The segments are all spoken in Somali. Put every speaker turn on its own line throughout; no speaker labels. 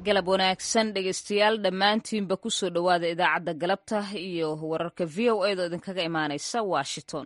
galab wanaagsan dhegeystayaal dhammaantiinba kusoo dhowaada idaacadda galabta iyo wararka v o edo idinkaga imaanaysa washington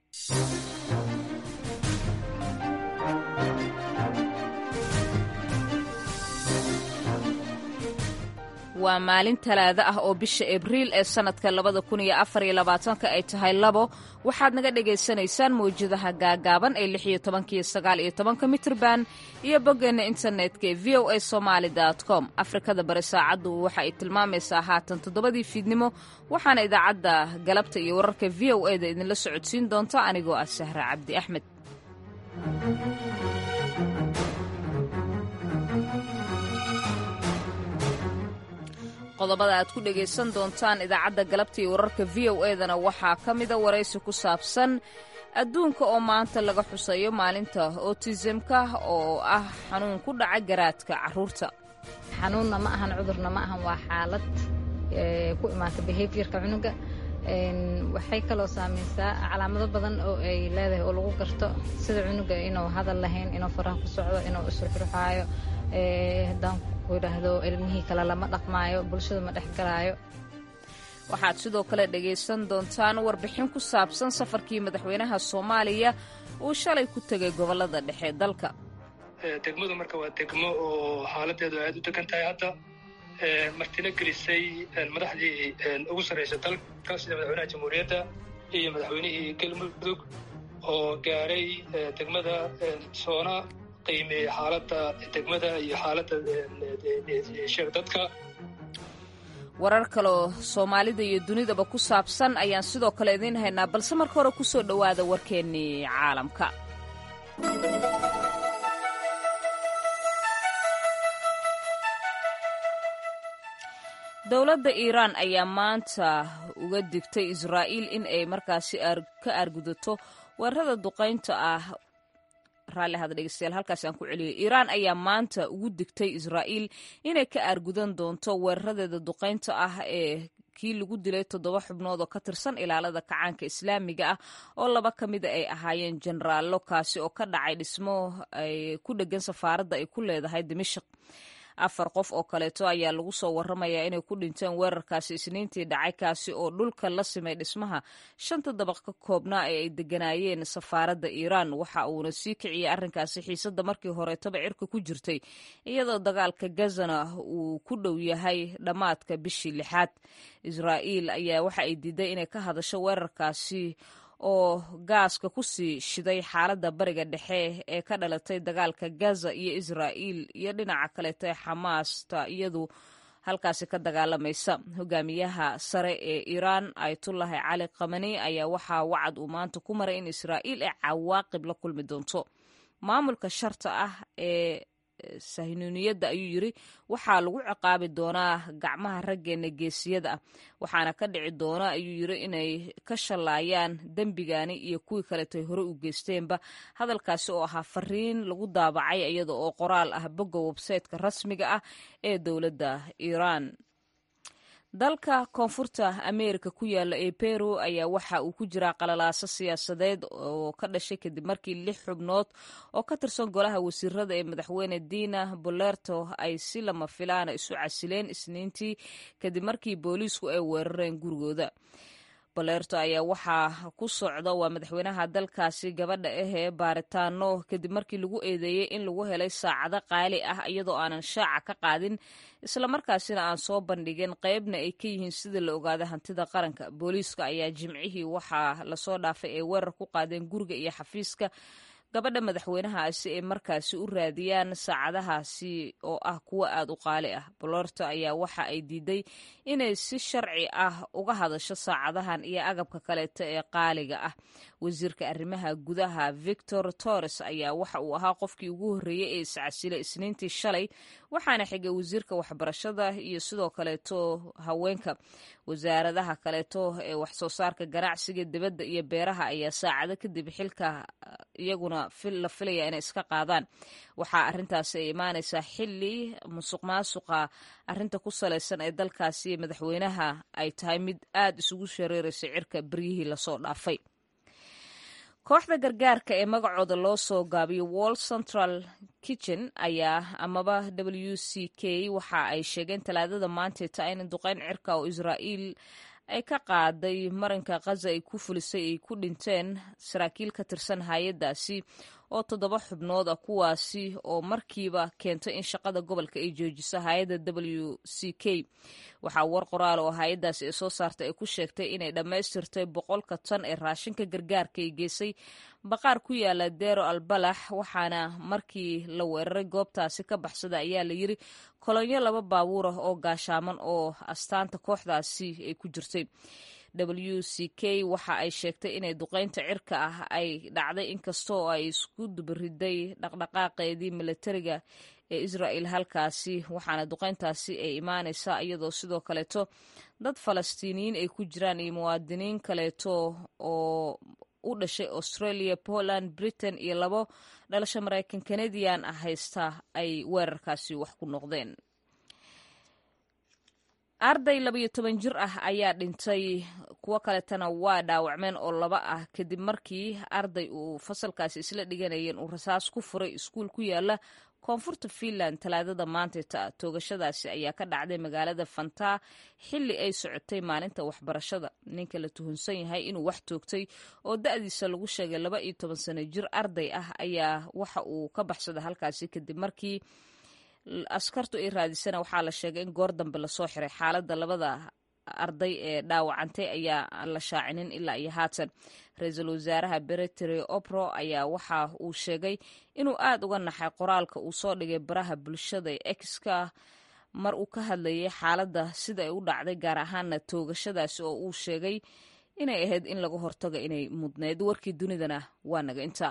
waa maalin talaado ah oo bisha abriil ee sannadka labada kun iyo afar iyo labaatanka ay tahay labo waxaad naga dhagaysanaysaan mawjadaha gaagaaban ee lix iyo tobanka iyo sagaal iyo tobanka mitrban iyo boggeenna internetka ee v o a somaali com afrikada bari saacaddu waxa ay tilmaamaysaa haatan toddobadii fiidnimo waxaana idaacadda galabta iyo wararka v o e da idinla socodsiin doonta anigoo ah sahra cabdi axmed qodobada aad ku dhegaysan doontaan idaacadda galabta iyo wararka v o edana waxaa ka mida waraysi ku saabsan adduunka oo maanta laga xusayo maalinta otisimka oo ah xanuun ku dhaca garaadka caruurta
xanuunna ma ahan cudurna ma ahan waa xaalad ku imaata behaviorka cunuga waxay kaloo saamaysaa calaamado badan oo ay leedahay oo lagu garto sida cunuga inuu hadal lahayn inuu faraha ku socdo inuu isruxruxaayo haddaan ku idhaahdo ilmihii kale lama dhaqmaayo bulshada ma dhex galaayo
waxaad sidoo kale dhegaysan doontaan warbixin ku saabsan safarkii madaxweynaha soomaaliya uu shalay ku tegay gobollada dhexe dalka
degmadu marka waa degmo oo xaaladeedu aad u degan tahay hadda martina gelisay madaxdii ugu sarraysa dalka sida madaxweynaha jamhuuriyadda iyo madaxweynihii galmudug oo gaaray degmada soona qiimeeyey xaaladda degmada iyo xaaladda sheeg dadka
warar kaloo soomaalida iyo dunidaba ku saabsan ayaan sidoo kale idiin haynaa balse marka hore ku soo dhowaada warkeennii caalamka dowladda iiraan ayaa maanta uga digtay israa'iil in ay markaasi ka aargudato weerarada duqaynta ah raalli ahada dhegeystayaal halkaasi aan ku celiyay iiraan ayaa maanta ugu digtay israa'iil inay ka aargudan doonto weeraradeeda duqaynta ah ee kii lagu dilay toddoba xubnood oo ka tirsan ilaalada kacaanka islaamiga ah oo laba ka mida ay ahaayeen jenaraallo kaasi oo ka dhacay dhismo ay ku dheggan safaaradda ay ku leedahay dimashik afar qof oo kaleeto ayaa lagu soo waramayaa inay ku dhinteen weerarkaasi isniintii dhacay kaasi oo dhulka la simay dhismaha shanta dabaq ka koobnaa ee ay deganaayeen safaaradda iiraan waxa uuna sii kiciyey arrinkaasi xiisadda markii horeetaba cirka ku jirtay iyadoo dagaalka gazana uu ku dhow yahay dhammaadka bishii lixaad israa'iil ayaa waxa ay diiday inay ka hadasho weerarkaasi oo gaaska ku sii shiday xaaladda bariga dhexe ee ka dhalatay dagaalka gaza iyo israa'iil iyo dhinaca kaleeto ee xamaasta iyadu halkaasi ka dagaalamaysa hogaamiyaha sare ee iiraan ayatullahi cali kamani ayaa waxaa wacad uu maanta ku maray in israa'iil ay cawaaqib la kulmi doonto maamulka sharta ah ee sahinuuniyadda ayuu yiri waxaa lagu ciqaabi doonaa gacmaha raggeena geesiyada ah waxaana ka dhici doona ayuu yiri inay ka shallaayaan dembigani iyo kuwii kaleeto ay hore u geysteenba hadalkaasi oo ahaa fariin lagu daabacay iyada oo qoraal ah bogga websayteka rasmiga ah ee dowladda iiraan dalka koonfurta ameerika ku yaala ee peru ayaa waxa uu ku jiraa qalalaaso siyaasadeed oo ka dhashay kadib markii lix xubnood oo ka tirsan golaha wasiirada ee madaxweyne dina bolerto ay si lama filaana isu casileen isniintii kadib markii booliisku ay weerareen gurigooda bolerto ayaa waxaa ku socda waa madaxweynaha dalkaasi gabadha ahee baaritaano kadib markii lagu eedeeyey in lagu helay saacado qaali ah iyadoo aanan shaaca ka qaadin islamarkaasina aan soo bandhigin qeybna ay ka yihiin sida la ogaada hantida qaranka booliiska ayaa jimcihii waxaa lasoo dhaafay ay weerar ku qaadeen guriga iyo xafiiska gabadha madaxweynahaasi ay markaasi u raadiyaan saacadahaasi oo ah kuwo aad u qaali ah bolorto ayaa waxa ay diiday inay si sharci ah uga hadasho saacadahan iyo agabka kaleeto ee qaaliga ah wasiirka arrimaha gudaha victor torres ayaa waxa uu ahaa qofkii ugu horreeyey ee iscasilay isniintii shalay waxaana xigay wasiirka waxbarashada iyo sidoo kaleeto haweenka wasaaradaha kaleeto ee waxsoo saarka ganacsiga dibadda iyo beeraha ayaa saacado kadib xilka iyaguna la filaya inay iska qaadaan waxaa arrintaasi ay imaanaysaa xili musuq maasuqa arrinta ku salaysan ee dalkaasi madaxweynaha ay tahay mid aad isugu shareeraysa cirka beryihii lasoo dhaafay kooxda gargaarka ee magacooda loo soo gaabiyo wall central kitchen ayaa amaba w c k waxa ay sheegeen talaadada maanteeta in duqeyn cirka oo israa'iil ay ka qaaday marinka khaza ay ku fulisay ay ku dhinteen saraakiil ka tirsan hay-addaasi oo toddoba xubnood ah kuwaasi oo markiiba keentay in shaqada gobolka ay joojiso hay-adda w c k waxaa war qoraal oo hay-addaasi ay soo saartay ay ku sheegtay inay dhammaystirtay boqolka tan ee raashinka gargaarka ay geysay baqaar ku yaala deero albalax waxaana markii la weeraray goobtaasi ka baxsada ayaa la yiri kolonyo laba baabuur ah oo gaashaaman oo astaanta kooxdaasi ay ku jirtay w c k waxa ay sheegtay inay duqeynta cirka ah ay dhacday inkastoo ay isku dubariday dhaqdhaqaaqeedii milatariga ee israa'el halkaasi waxaana duqeyntaasi ay imaanaysaa iyadoo sidoo kaleeto dad falastiiniyiin ay ku jiraan iyo muwaadiniin kaleeto oo u dhashay australia poland britain iyo labo dhalasho maraykan canadian ah haysta ay weerarkaasi wax ku noqdeen arday labayo toban jir ah ayaa dhintay kuwo kaletana waa dhaawacmeen oo laba ah kadib markii arday uu fasalkaasi isla dhiganayeen uu rasaas ku furay iskuul ku yaala koonfurta finland talaadada maanteta toogashadaasi ayaa ka dhacday magaalada fantaa xilli ay socotay maalinta waxbarashada ninka la tuhunsan yahay inuu wax toogtay oo da-diisa lagu sheegay laba iyo toban sano jir arday ah ayaa waxa uu ka baxsaday halkaasi kadib markii askartu ay raadisana waxaa la sheegay in goor dambe lasoo xiray xaaladda labada arday ee dhaawacantay ayaa la shaacinin ilaa iyo haatan ra-iisul wasaaraha beretary opro ayaa waxa uu sheegay inuu aad uga naxay qoraalka uu soo dhigay baraha bulshada exka mar uu ka hadlayay xaaladda sida ay u dhacday gaar ahaana toogashadaasi oo uu sheegay inay ahayd in laga hortago inay mudneyd warkii dunidana waa naga inta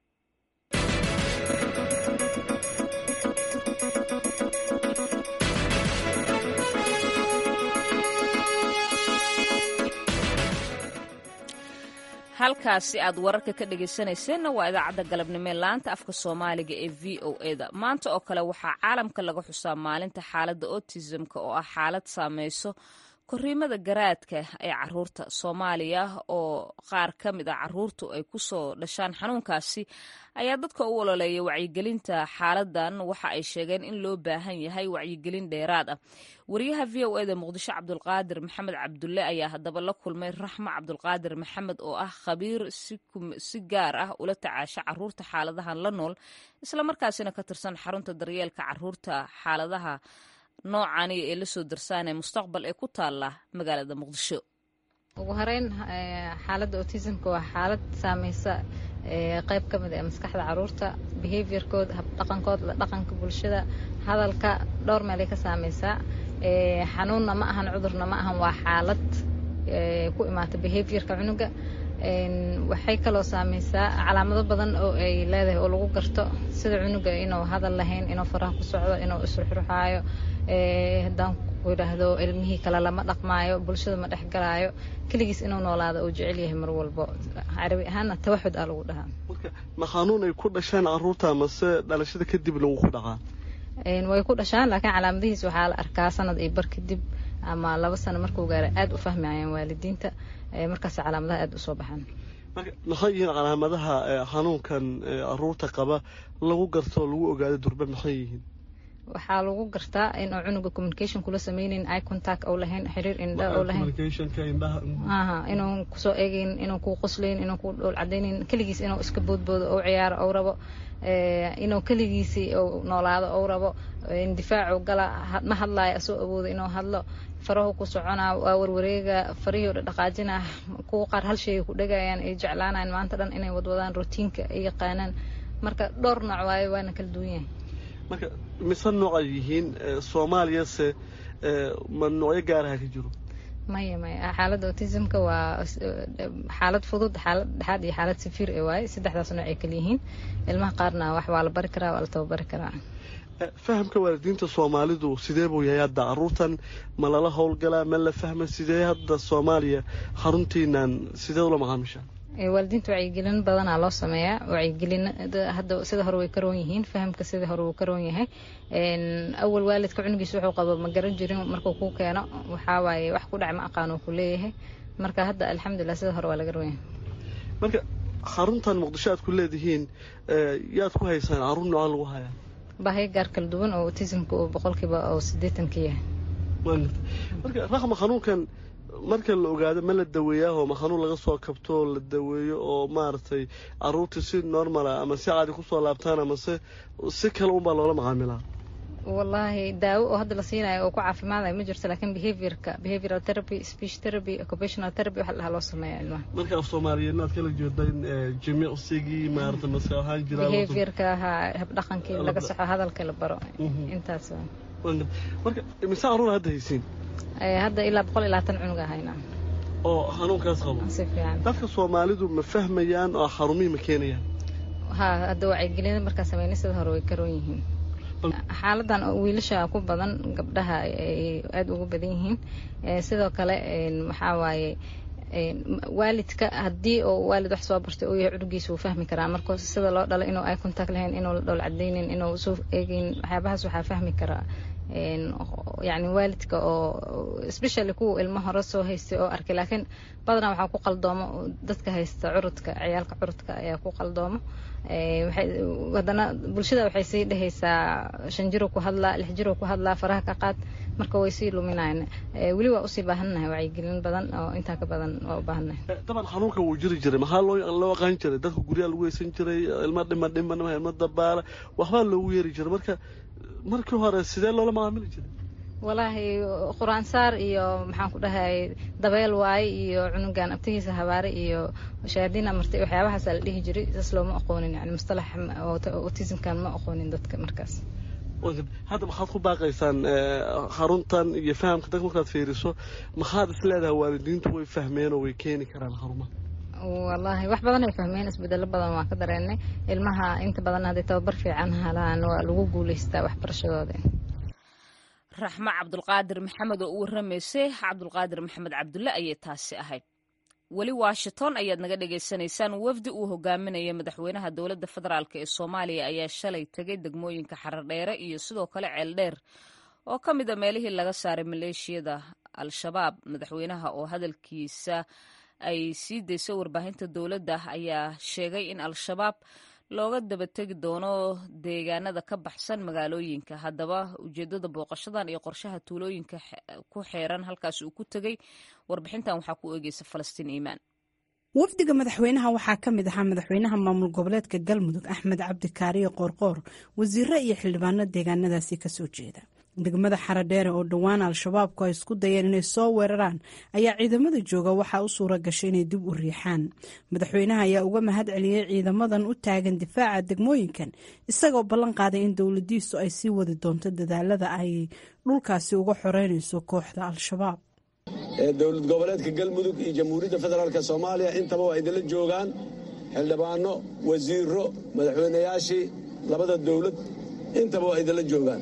halkaasi aad wararka ka dhegaysanayseena waa idaacadda galabnimo ee laanta afka soomaaliga ee v o e da maanta oo kale waxaa caalamka laga xusaa maalinta xaaladda autismka oo ah xaalad saameyso koriimada garaadka ee caruurta soomaaliya oo qaar ka mid a caruurtu ay ku soo dhashaan xanuunkaasi ayaa dadka u ololeeya wacyigelinta xaaladan waxa ay sheegeen in loo baahan yahay wacyigelin dheeraad ah wariyaha v o eda muqdisho cabdulqaadir maxamed cabdulle ayaa haddaba la kulmay raxmo cabdulqaadir maxamed oo ah khabiir si gaar ah ula tacaasha caruurta xaaladahan la nool islamarkaasina ka tirsan xarunta daryeelka caruurta xaaladaha noocani ee lasoo darsaanee mustaqbal ee ku taala magaalada muqdisho
ugu horeyn xaaladda autismka waa xaalad saameysa qayb ka mid ee maskaxda caruurta behaviorkooda habdhaqankooda dhaqanka bulshada hadalka dhowr meelay ka saameysaa xanuunna ma ahan cudurna ma ahan waa xaalad ku imaata behaviorka cunuga waxay kaloo saameysaa calaamado badan oo ay leedahay oo lagu garto sida cunuga inuu hadal lahayn inuu faraha ku socdo inuu isruxruxaayo haddaan ku idhaahdo ilmihii kale lama dhaqmaayo bulshada ma dhexgalaayo keligiis inuu noolaado uu jecel yahay mar walbo carabi ahaanna tawaxud aa lagu dhahaa
ma xanuun ay ku dhashaan caruurta mase dhalashada kadib lagu ku dhaqaa
way ku dhashaan laakiin calaamadihiis waxaa la arkaa sanad iyo bar kadib ama laba sano markuu gaaro aada u fahmayaan waalidiinta markaas calaamadaha aada usoo baxaan
marka maxay yihiin calaamadaha xanuunkan caruurta qaba lagu garto oo lagu ogaado durbe maxay yihiin
waxaa lagu gartaa inuu cunuga communication kula sameyneyn eye contact ou lahayn xiriir indha ou lahayn aha inuu kusoo eegeyn inuu kuu qoslayn inuu ku dhowl cadaynayn keligiis inuu iska boodboodo ou ciyaaro ou rabo inuu keligiisi ou noolaado ou rabo difaacu gala ma hadlaayo asoo awoodo inuu hadlo farahu ku soconaa waa warwareega farihii o dhaqaajinaa kuwa qaar hal sheegay ku dhegayaan ay jeclaanayan maanta dhan inay wadwadaan routiinka ay yaqaanaan marka dhowr nooc waayo waana kala duwan yahay
marka mise nooc ay yihiin soomaaliyase ma noocyo gaaraha ka jiro
maya maya xaaladda autismka waa xaalad fudud xaalad dhexaad iyo xaalad safiir ee waaye saddexdaas nooc ay kala yihiin ilmaha qaarna wax waa la bari karaa waa la tababari karaa
fahamka waalidiinta soomaalidu sidee buu yahay hadda caruurtan ma lala howlgalaa ma la fahma sidee hadda soomaaliya xaruntiinan sidee ula macaamisha
waalidiinta wacyigelin badanaa loo sameeyaa wacyigelin hadda sida hore way karoon yihiin fahamka sida hore wuu karoon yahay awal waalidka cunugiisa wuxuu qabo ma garan jirin markuu kuu keeno waxaa waaye wax ku dhac ma aqaan uu ku leeyahay marka hadda alxamdulilah sida hore waa laga roon yahay
marka xaruntan muqdisho aad ku leedihiin yaad ku haysaan caruur nooca lagu hayaa
baahiyo gaar kala duwan oo autismka uu boqolkiiba oo sideetanka yahay
marka raqma xanuunkan marka la ogaado ma la daweeyaa oo ma xanuun laga soo kabto oo la daweeyo oo maaragtay caruurtii si normala ama si caadi kusoo laabtaan ama se si kale unbaa loola macaamilaa
wallaahi daawo oo hadda la siinayo oo ku caafimaadayo ma jirto laakiin behaviorka behavioral therapy speech therapy occupational therapy waxa la dhahaa loo sameeya ilmaha
marka af soomaaliyeedna aad kala jeedaan jimicsigii maarata maska ahaan jiraa
behaviorka ahaa habdhaqankii laga soxo hadalka la baro intaas
marka imise caruur hadda haysiin
hadda ilaa boqol iyo labaatan cunug ahaynaa
oo xanuunkaas qabo
si fiican
dadka soomaalidu ma fahmayaan oo xarumihii ma keenayaan
ha hadda wacyigelina markaa sameynay sida hore way karoon yihiin xaaladan wiilasha ku badan gabdhaha ay aada ugu badan yihiin sidoo kale waxaa waaye waalidka haddii oo waalid wax soo bartay uu yahay cunugiisa wuu fahmi karaa marka sida loo dhalo inuu ay contact lahayn inuu la dhowl cadaynin inuu soo eegeyn waxyaabahaas waxaa fahmi karaa yacni waalidka oo especially kuwa ilmo hore soo haystay oo arkay laakiin badanaa waxaa ku qaldoomo dadka haysta curudka ciyaalka curudka ayaa ku qaldoomo haddana bulshada waxay sii dhehaysaa shan jiro ku hadlaa lix jiro ku hadlaa faraha ka qaad marka way sii luminayan weli waa usii baahannahay wacyigelin badan oo intaa ka badan waa u baahannahay
daban xanuunka wuu jiri jiray maxaa loo loo aqaan jiray dadka guryaha lagu heysan jiray ilma dhima dhiman ilma dabaala waxbaa loogu yeeri jiray marka markii hore sidee loola macaamili jiray
walaahi qur-aansaar iyo maxaan ku dhahay dabeel waaye iyo cunugan abtigiisa habaare iyo shayaadiin amartay waxyaabahaasa la dhihi jiray saas looma aqoonin yani mustalax autismkan ma aqoonin dadka markaas
hadda maxaad ku baaqaysaan xaruntan iyo fahamka dadka markaad fiiriso maxaad is leedahay waalidiintu way fahmeen oo way keeni karaan xarumaha
wallaahi wax badan ay fahmeen isbedelo badan waa ka dareennay ilmaha inta badan hadday tababar fiican halaan waa lagu guulaystaa waxbarashadooda
raxmo cabdulqaadir maxamed oo u warramaysay cabdulqaadir maxamed cabdulle ayay taasi ahayd weli washington ayaad naga dhagaysanaysaan wafdi uu hogaaminaya madaxweynaha dowladda federaalk ee soomaaliya ayaa shalay tegay degmooyinka xaradheere iyo sidoo kale ceeldheer oo ka mid a meelihii laga saaray maleeshiyada al-shabaab madaxweynaha oo hadalkiisa ay sii dayso warbaahinta dowladda ayaa sheegay in al-shabaab looga dabategi doono deegaanada ka baxsan magaalooyinka haddaba ujeedada booqashadan iyo qorshaha tuulooyinka ku xeeran halkaas uu ku tegey warbixintan waxaa ku eegeysa falastiin iimaan
wafdiga madaxweynaha waxaa ka mid ahaa madaxweynaha maamul goboleedka galmudug axmed cabdi kaariye qoorqoor wasiiro iyo xildhibaano deegaanadaasi kasoo jeeda degmada xaradheere oo dhowaan al-shabaabku ay isku dayeen inay soo weeraraan ayaa ciidamada jooga waxaa u suura gashay inay dib u riixaan madaxweynaha ayaa uga mahad celiyey ciidamadan u taagan difaaca degmooyinkan isagoo ballan qaaday in dowladiisu ay sii wadi doonto dadaalada ay dhulkaasi uga xoreynayso kooxda al-shabaab
ee dowlad goboleedka galmudug iyo jamhuuriyadda federaalk soomaaliya intaba waa idinla joogaan xildhibaano wasiiro madaxweynayaashii labada dowlad intaba waa idinla joogaan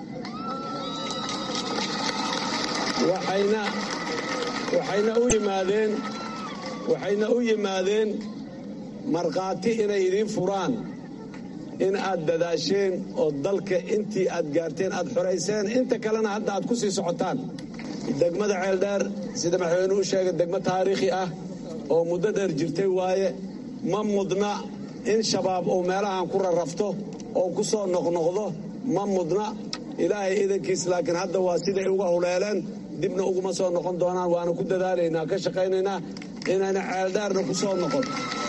waxayna u yimaadeen waxayna u yimaadeen markhaati inay idiin furaan in aad dadaasheen oo dalka intii aad gaarteen aad xorayseen inta kalena hadda aad ku sii socotaan degmada ceeldheer sida madaxweynuhu sheegay degmo taariikhi ah oo muddo dheer jirtay waaye ma mudna in shabaab uu meelahan ku rarrafto oo ku soo noqnoqdo ma mudna ilaahay idankiis laakiin hadda waa siday uga huleeleen dibna uguma soo noqon doonaan waana ku dadaalaynaa ka shaqaynaynaa inaanay ceeldheerna ku soo noqon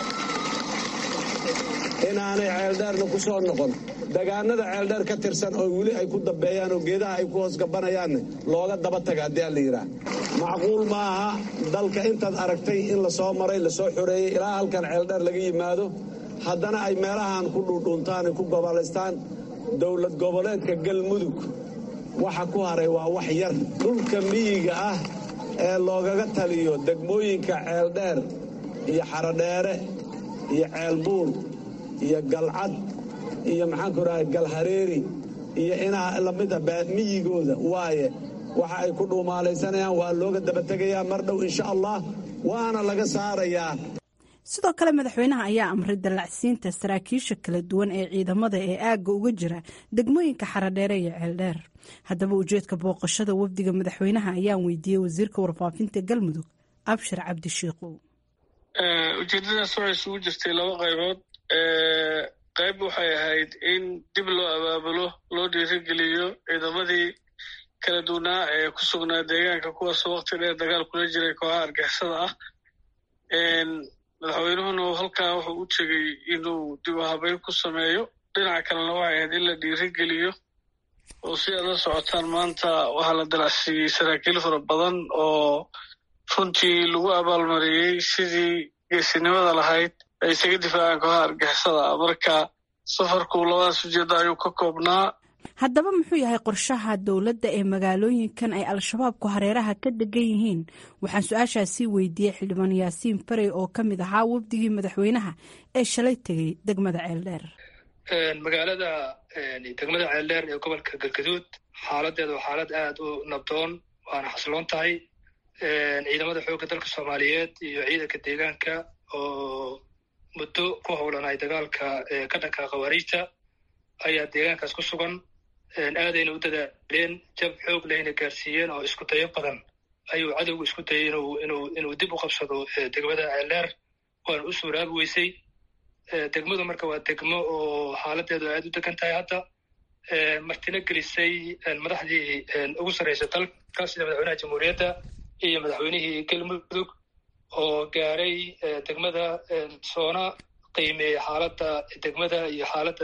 inaanay ceeldheerna ku soo noqon degaanada ceeldheer ka tirsan oo weli ay ku dambeeyaan oo geedaha ay ku hoos gabanayaanne looga daba taga haddii aan la yidhaah macquul ma aha dalka intaad aragtay in la soo maray la soo xoreeyey ilaa halkan ceeldheer laga yimaado haddana ay meelahan ku dhuudhuuntaan ay ku gobolaystaan dowlad goboleedka galmudug waxa ku haray waa wax yar dhulka miyiga ah ee loogaga taliyo degmooyinka ceeldheer iyo xarodheere iyo ceelbuur iyo galcad iyo maxaanku rahay galhareeri iyo inaa lamida miyigooda waaye waxa ay ku dhuumaalaysanayaan waa looga dabategayaa mar dhow insha allah waana laga saarayaa
sidoo kale madaxweynaha ayaa amray dallacsiinta saraakiisha kala duwan ee ciidamada ee aagga uga jira degmooyinka xaradheere iyo ceeldheer haddaba ujeedka booqashada wafdiga madaxweynaha ayaan weydiiyey wasiirka warfaafinta galmudug abshir cabdi shiikow
ujeedadaas waxay isugu jirtay laba qaybood qayb waxay ahayd in dib loo abaabulo loo dhiirigeliyo ciidamadii kala duwanaa ee ku sugnaa deegaanka kuwaasoo wakti dheer dagaal kula jiray kooxaha argixisada ah madaxweynuhuna halkaa wuxuu u tegey inuu dib u habeyn ku sameeyo dhinaca kalena waxay ahayd in la dhiirigeliyo oo si aad la socotaan maanta waxaa la dalacsiiyey saraakiil fara badan oo runtii lagu abaalmariyey sidii geesinimada lahayd ay isaga difaacaan kooxaha argixisada marka safarku labadaas ujeedda ayuu ka koobnaa
haddaba muxuu yahay qorshaha dowladda ee magaalooyinkan ay al-shabaabku hareeraha ka degan yihiin waxaan su-aashaasii weydiiyey xildhibaan yaasiin farey oo ka mid ahaa wafdigii madaxweynaha ee shalay tegey degmada ceeldheer
magaalada degmada ceeldheer ee gobolka galgaduud xaaladeeda waa xaalad aad u nabdoon waana xasiloon tahay ciidamada xoogga dalka soomaaliyeed iyo ciidanka deegaanka oo muddo ku howlanay dagaalka ka dhanka khawaariijta ayaa deegaankaas ku sugan aadayna u dadaaleen jab xoog lehna gaarsiiyeen oo isku dayo badan ayuu cadowgu isku dayay inuu inuu inuu dib u qabsado degmada ceeldheer waana u suuraabi weysay degmadu marka waa degmo oo xaaladeedu aad u degan tahay hadda martina gelisay madaxdii ugu sarreysa dalka sida madaxweynaha jamhuuriyadda iyo madaxweynihii galmudug oo gaaray degmada soona qiimeeya xaaladda degmada iyo xaaladda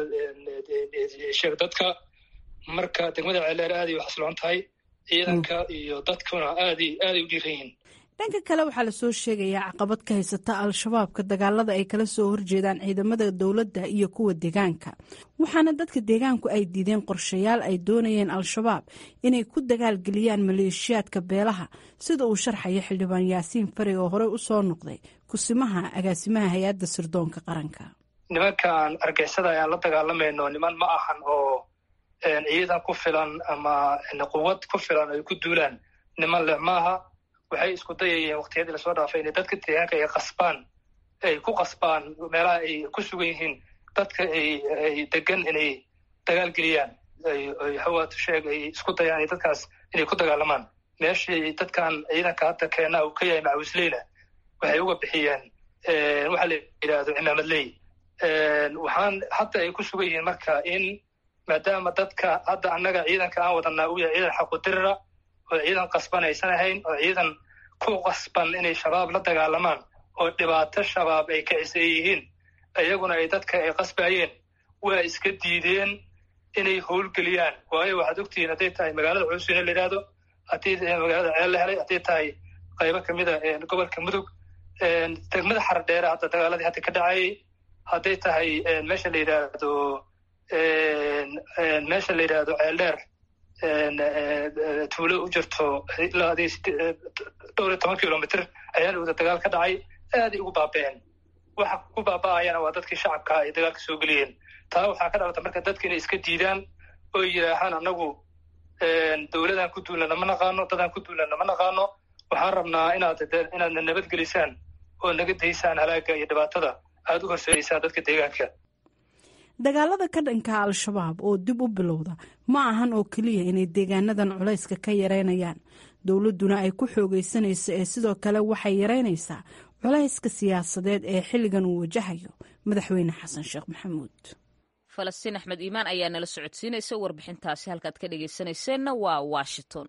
sheeg dadka marka degmada ceeldheer aaday u xasiloon tahay ciidanka iyo dadkuna aaday aaday u dhiiran yihiin
dhanka kale waxaa lasoo sheegayaa caqabad ka haysata al-shabaabka dagaalada ay kala soo horjeedaan ciidamada dowladda iyo kuwa deegaanka waxaana dadka deegaanku ay diideen qorshayaal ay doonayeen al-shabaab inay ku dagaalgeliyaan maleeshiyaadka beelaha sida uu sharxaya xildhibaan yaasiin farey oo horey u soo noqday kusimaha agaasimaha hay-adda sirdoonka qaranka
nimankan argixisada ayaan la dagaalamayno niman ma ahan oo ciidan ku filan ama quwad ku filan ay ku duulaan niman leh maaha waxay isku dayayeen waktiyadii lasoo dhaafay inay dadka deegaanka ay qasbaan ay ku qasbaan meelaha ay ku sugan yihiin dadka ay ay degan inay dagaal geliyaan ay hawaatu sheeg ay isku dayaan ay dadkaas inay ku dagaalamaan meeshii dadkan ciidanka hadda keena uu ka yahay macawisleyna waxay uga bixiyeen waxa la yidhaahdo cimaamadley waxaan hadda ay ku sugan yihiin marka in maadaama dadka hadda annaga ciidanka aan wadanaa uu yahay ciidan xaqudirira oo ciidan qasban aysan ahayn oo ciidan ku qasban inay shabaab la dagaalamaan oo dhibaato shabaab ay kacisay yihiin iyaguna ay dadka ay qasbayeen waa iska diideen inay howlgeliyaan waayo waxaad ogtihiin hadday tahay magaalada cuusine la yidhaahdo haddii magaalada ceel la helay hadday tahay qaybo kamida gobolka mudug degmada xardheere hadda dagaaladii hadda ka dhacayay hadday tahay meesha la yidhaahdo meesha la yidhaahdo ceeldheer tuulo u jirto ilaa dhowr iyo toban kilomitr ayaa dhowda dagaal ka dhacay aaday ugu baaba'een waxa ku baaba'ayana waa dadkii shacabka ay dagaalka soo geliyeen taa waxaa ka dhalata marka dadka inay iska diidaan oo yidhaahaan annagu dowladaan ku duulna nama naqaano dadaan ku duulna nama naqaano waxaan rabnaa inaad inaadna nabadgelisaan oo naga daysaan halaaga iyo dhibaatada aada u horseedaysaan dadka deegaanka
dagaalada ka dhanka al-shabaab oo dib u bilowda ma ahan oo keliya inay deegaanadan culayska ka yareynayaan dowladduna ay ku xoogaysanayso ee sidoo kale waxay yareynaysaa culayska siyaasadeed ee xilligan uu wajahayo madaxweyne xasan sheekh maxamuud
falastiin axmed iimaan ayaa nala socodsiinaysa warbixintaasi halkaad ka dhegaysanayseena waa washington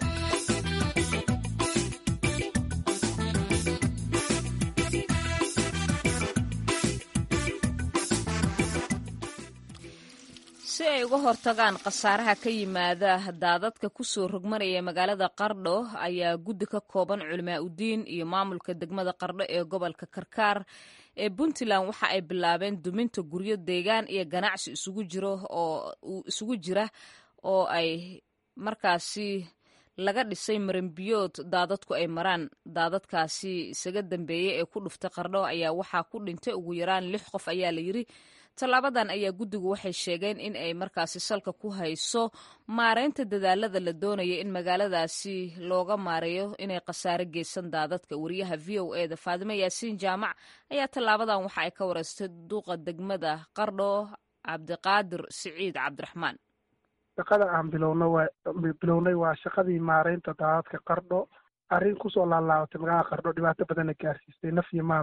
si ay uga hortagaan khasaaraha ka yimaada daadadka kusoo rogmanaya magaalada qardho ayaa guddi ka kooban culimaa udiin iyo maamulka degmada qardho ee gobolka karkaar ee puntland waxa ay bilaabeen duminta guryo deegaan iyo ganacsi isugu jiro oo isugu jira oo ay markaasi laga dhisay maranbiyood daadadku ay maraan daadadkaasi isaga dambeeyey ee ku dhuftay qardho ayaa waxaa ku dhintay ugu yaraan lix qof ayaa la yiri tallaabadan ayaa guddigu waxay sheegeen in ay markaasi salka ku hayso maareynta dadaalada la doonaya in magaaladaasi looga maareeyo inay khasaare geysan daadadka wariyaha v o e da faadime yaasiin jaamac ayaa tallaabadan waxa ay ka wareystay duuqa degmada qardho cabdiqaadir siciid cabdiraxmaan
shaqada aan bilowna waa bilownay waa shaqadii maareynta daadadka qardho arrin kusoo laalaabatay magaalada qardho dhibaato badanna gaarsiistay naf iyo maal lah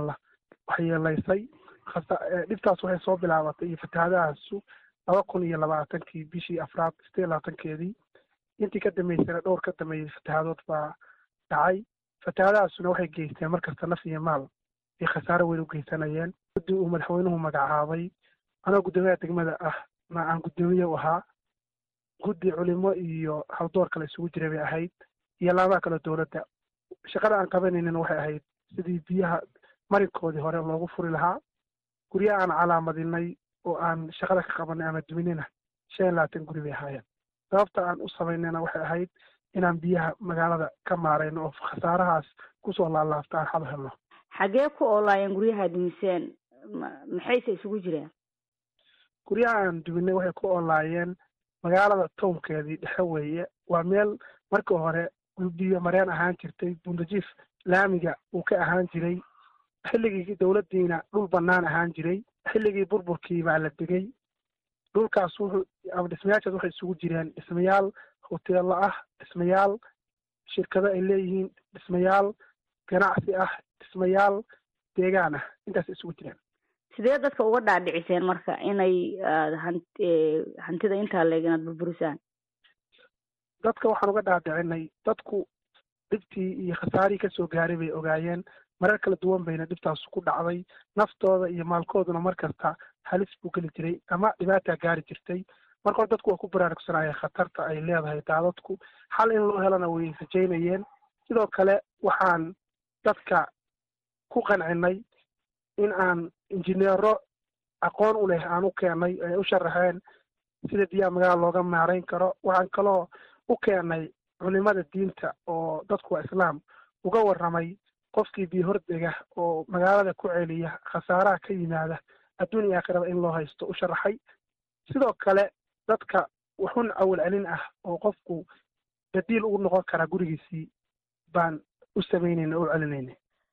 waxyeelaysay dhibtaas waxay soo bilaabatay iyo fatahaadahaasu laba kun iyo labaatankii bishii afraad sideed labaatankeedii intii ka dambeysana dhowr ka dambeeyey fatahaadood baa dhacay fatahaadahaasuna waxay geysteen markasta naf iyo maal ay khasaaro weyn u geysanayeen guddi uu madaxweynuhu magacaabay anoo guddoomiyaha degmada ah na aan guddoomiye u ahaa guddi culimo iyo haldoor kale isugu jira bay ahayd iyo laamaha kale dowladda shaqada aan qabanaynin waxay ahayd sidii biyaha marinkoodii hore loogu furi lahaa guryaha aan calaamadinay oo aan shaqada ka qabanay ama duminina shan iyo labaatan guri bay ahaayeen sababta aan u samaynayna waxay ahayd inaan biyaha magaalada ka maarayno oo khasaarahaas kusoo laalaabta aan xal helno
xaggee ku oolaayeen guryaha dumiseen maxayse isugu jireen
guryaha aan duminay waxay ku oolaayeen magaalada townkeedii dhexe weeye waa meel markii hore biyo mareen ahaan jirtay bundajiif laamiga uu ka ahaan jiray xilligii dowladdiina dhul bannaan ahaan jiray xilligii burburkii baa la degay dhulkaas wuxuu ama dhismayaashaas waxay isugu jireen dhismayaal hoteello ah dhismayaal shirkado ay leeyihiin dhismayaal ganacsi ah dhismayaal deegaan ah intaas isugu jireen
sidee dadka uga dhaadhiciseen marka inay hantida intaa leeg inaad burburisaan
dadka waxaan uga dhaadhicinay dadku dhibtii iyo khasaarihii kasoo gaaray bay ogaayeen marar kala duwan bayna dhibtaas ku dhacday naftooda iyo maalkooduna mar kasta halis buu geli jiray ama dhibaataa gaari jirtay marka hore dadku waa ku baraarugsanayeen khatarta ay leedahay daadadku xal in loo helana way rajaynayeen sidoo kale waxaan dadka ku qancinay in aan injineero aqoon u leh aan u keenay ay u sharaxeen sida biyaha magaala looga maarayn karo waxaan kaloo u keenay culimada diinta oo dadku waa islaam uga warramay qofkii biyo hordega oo magaalada ku celiya khasaaraha ka yimaada adduun iyo aakhiraba in loo haysto u sharaxay sidoo kale dadka waxun awal celin ah oo qofku badiil ugu noqon karaa gurigiisii baan u samaynayna o u celinayna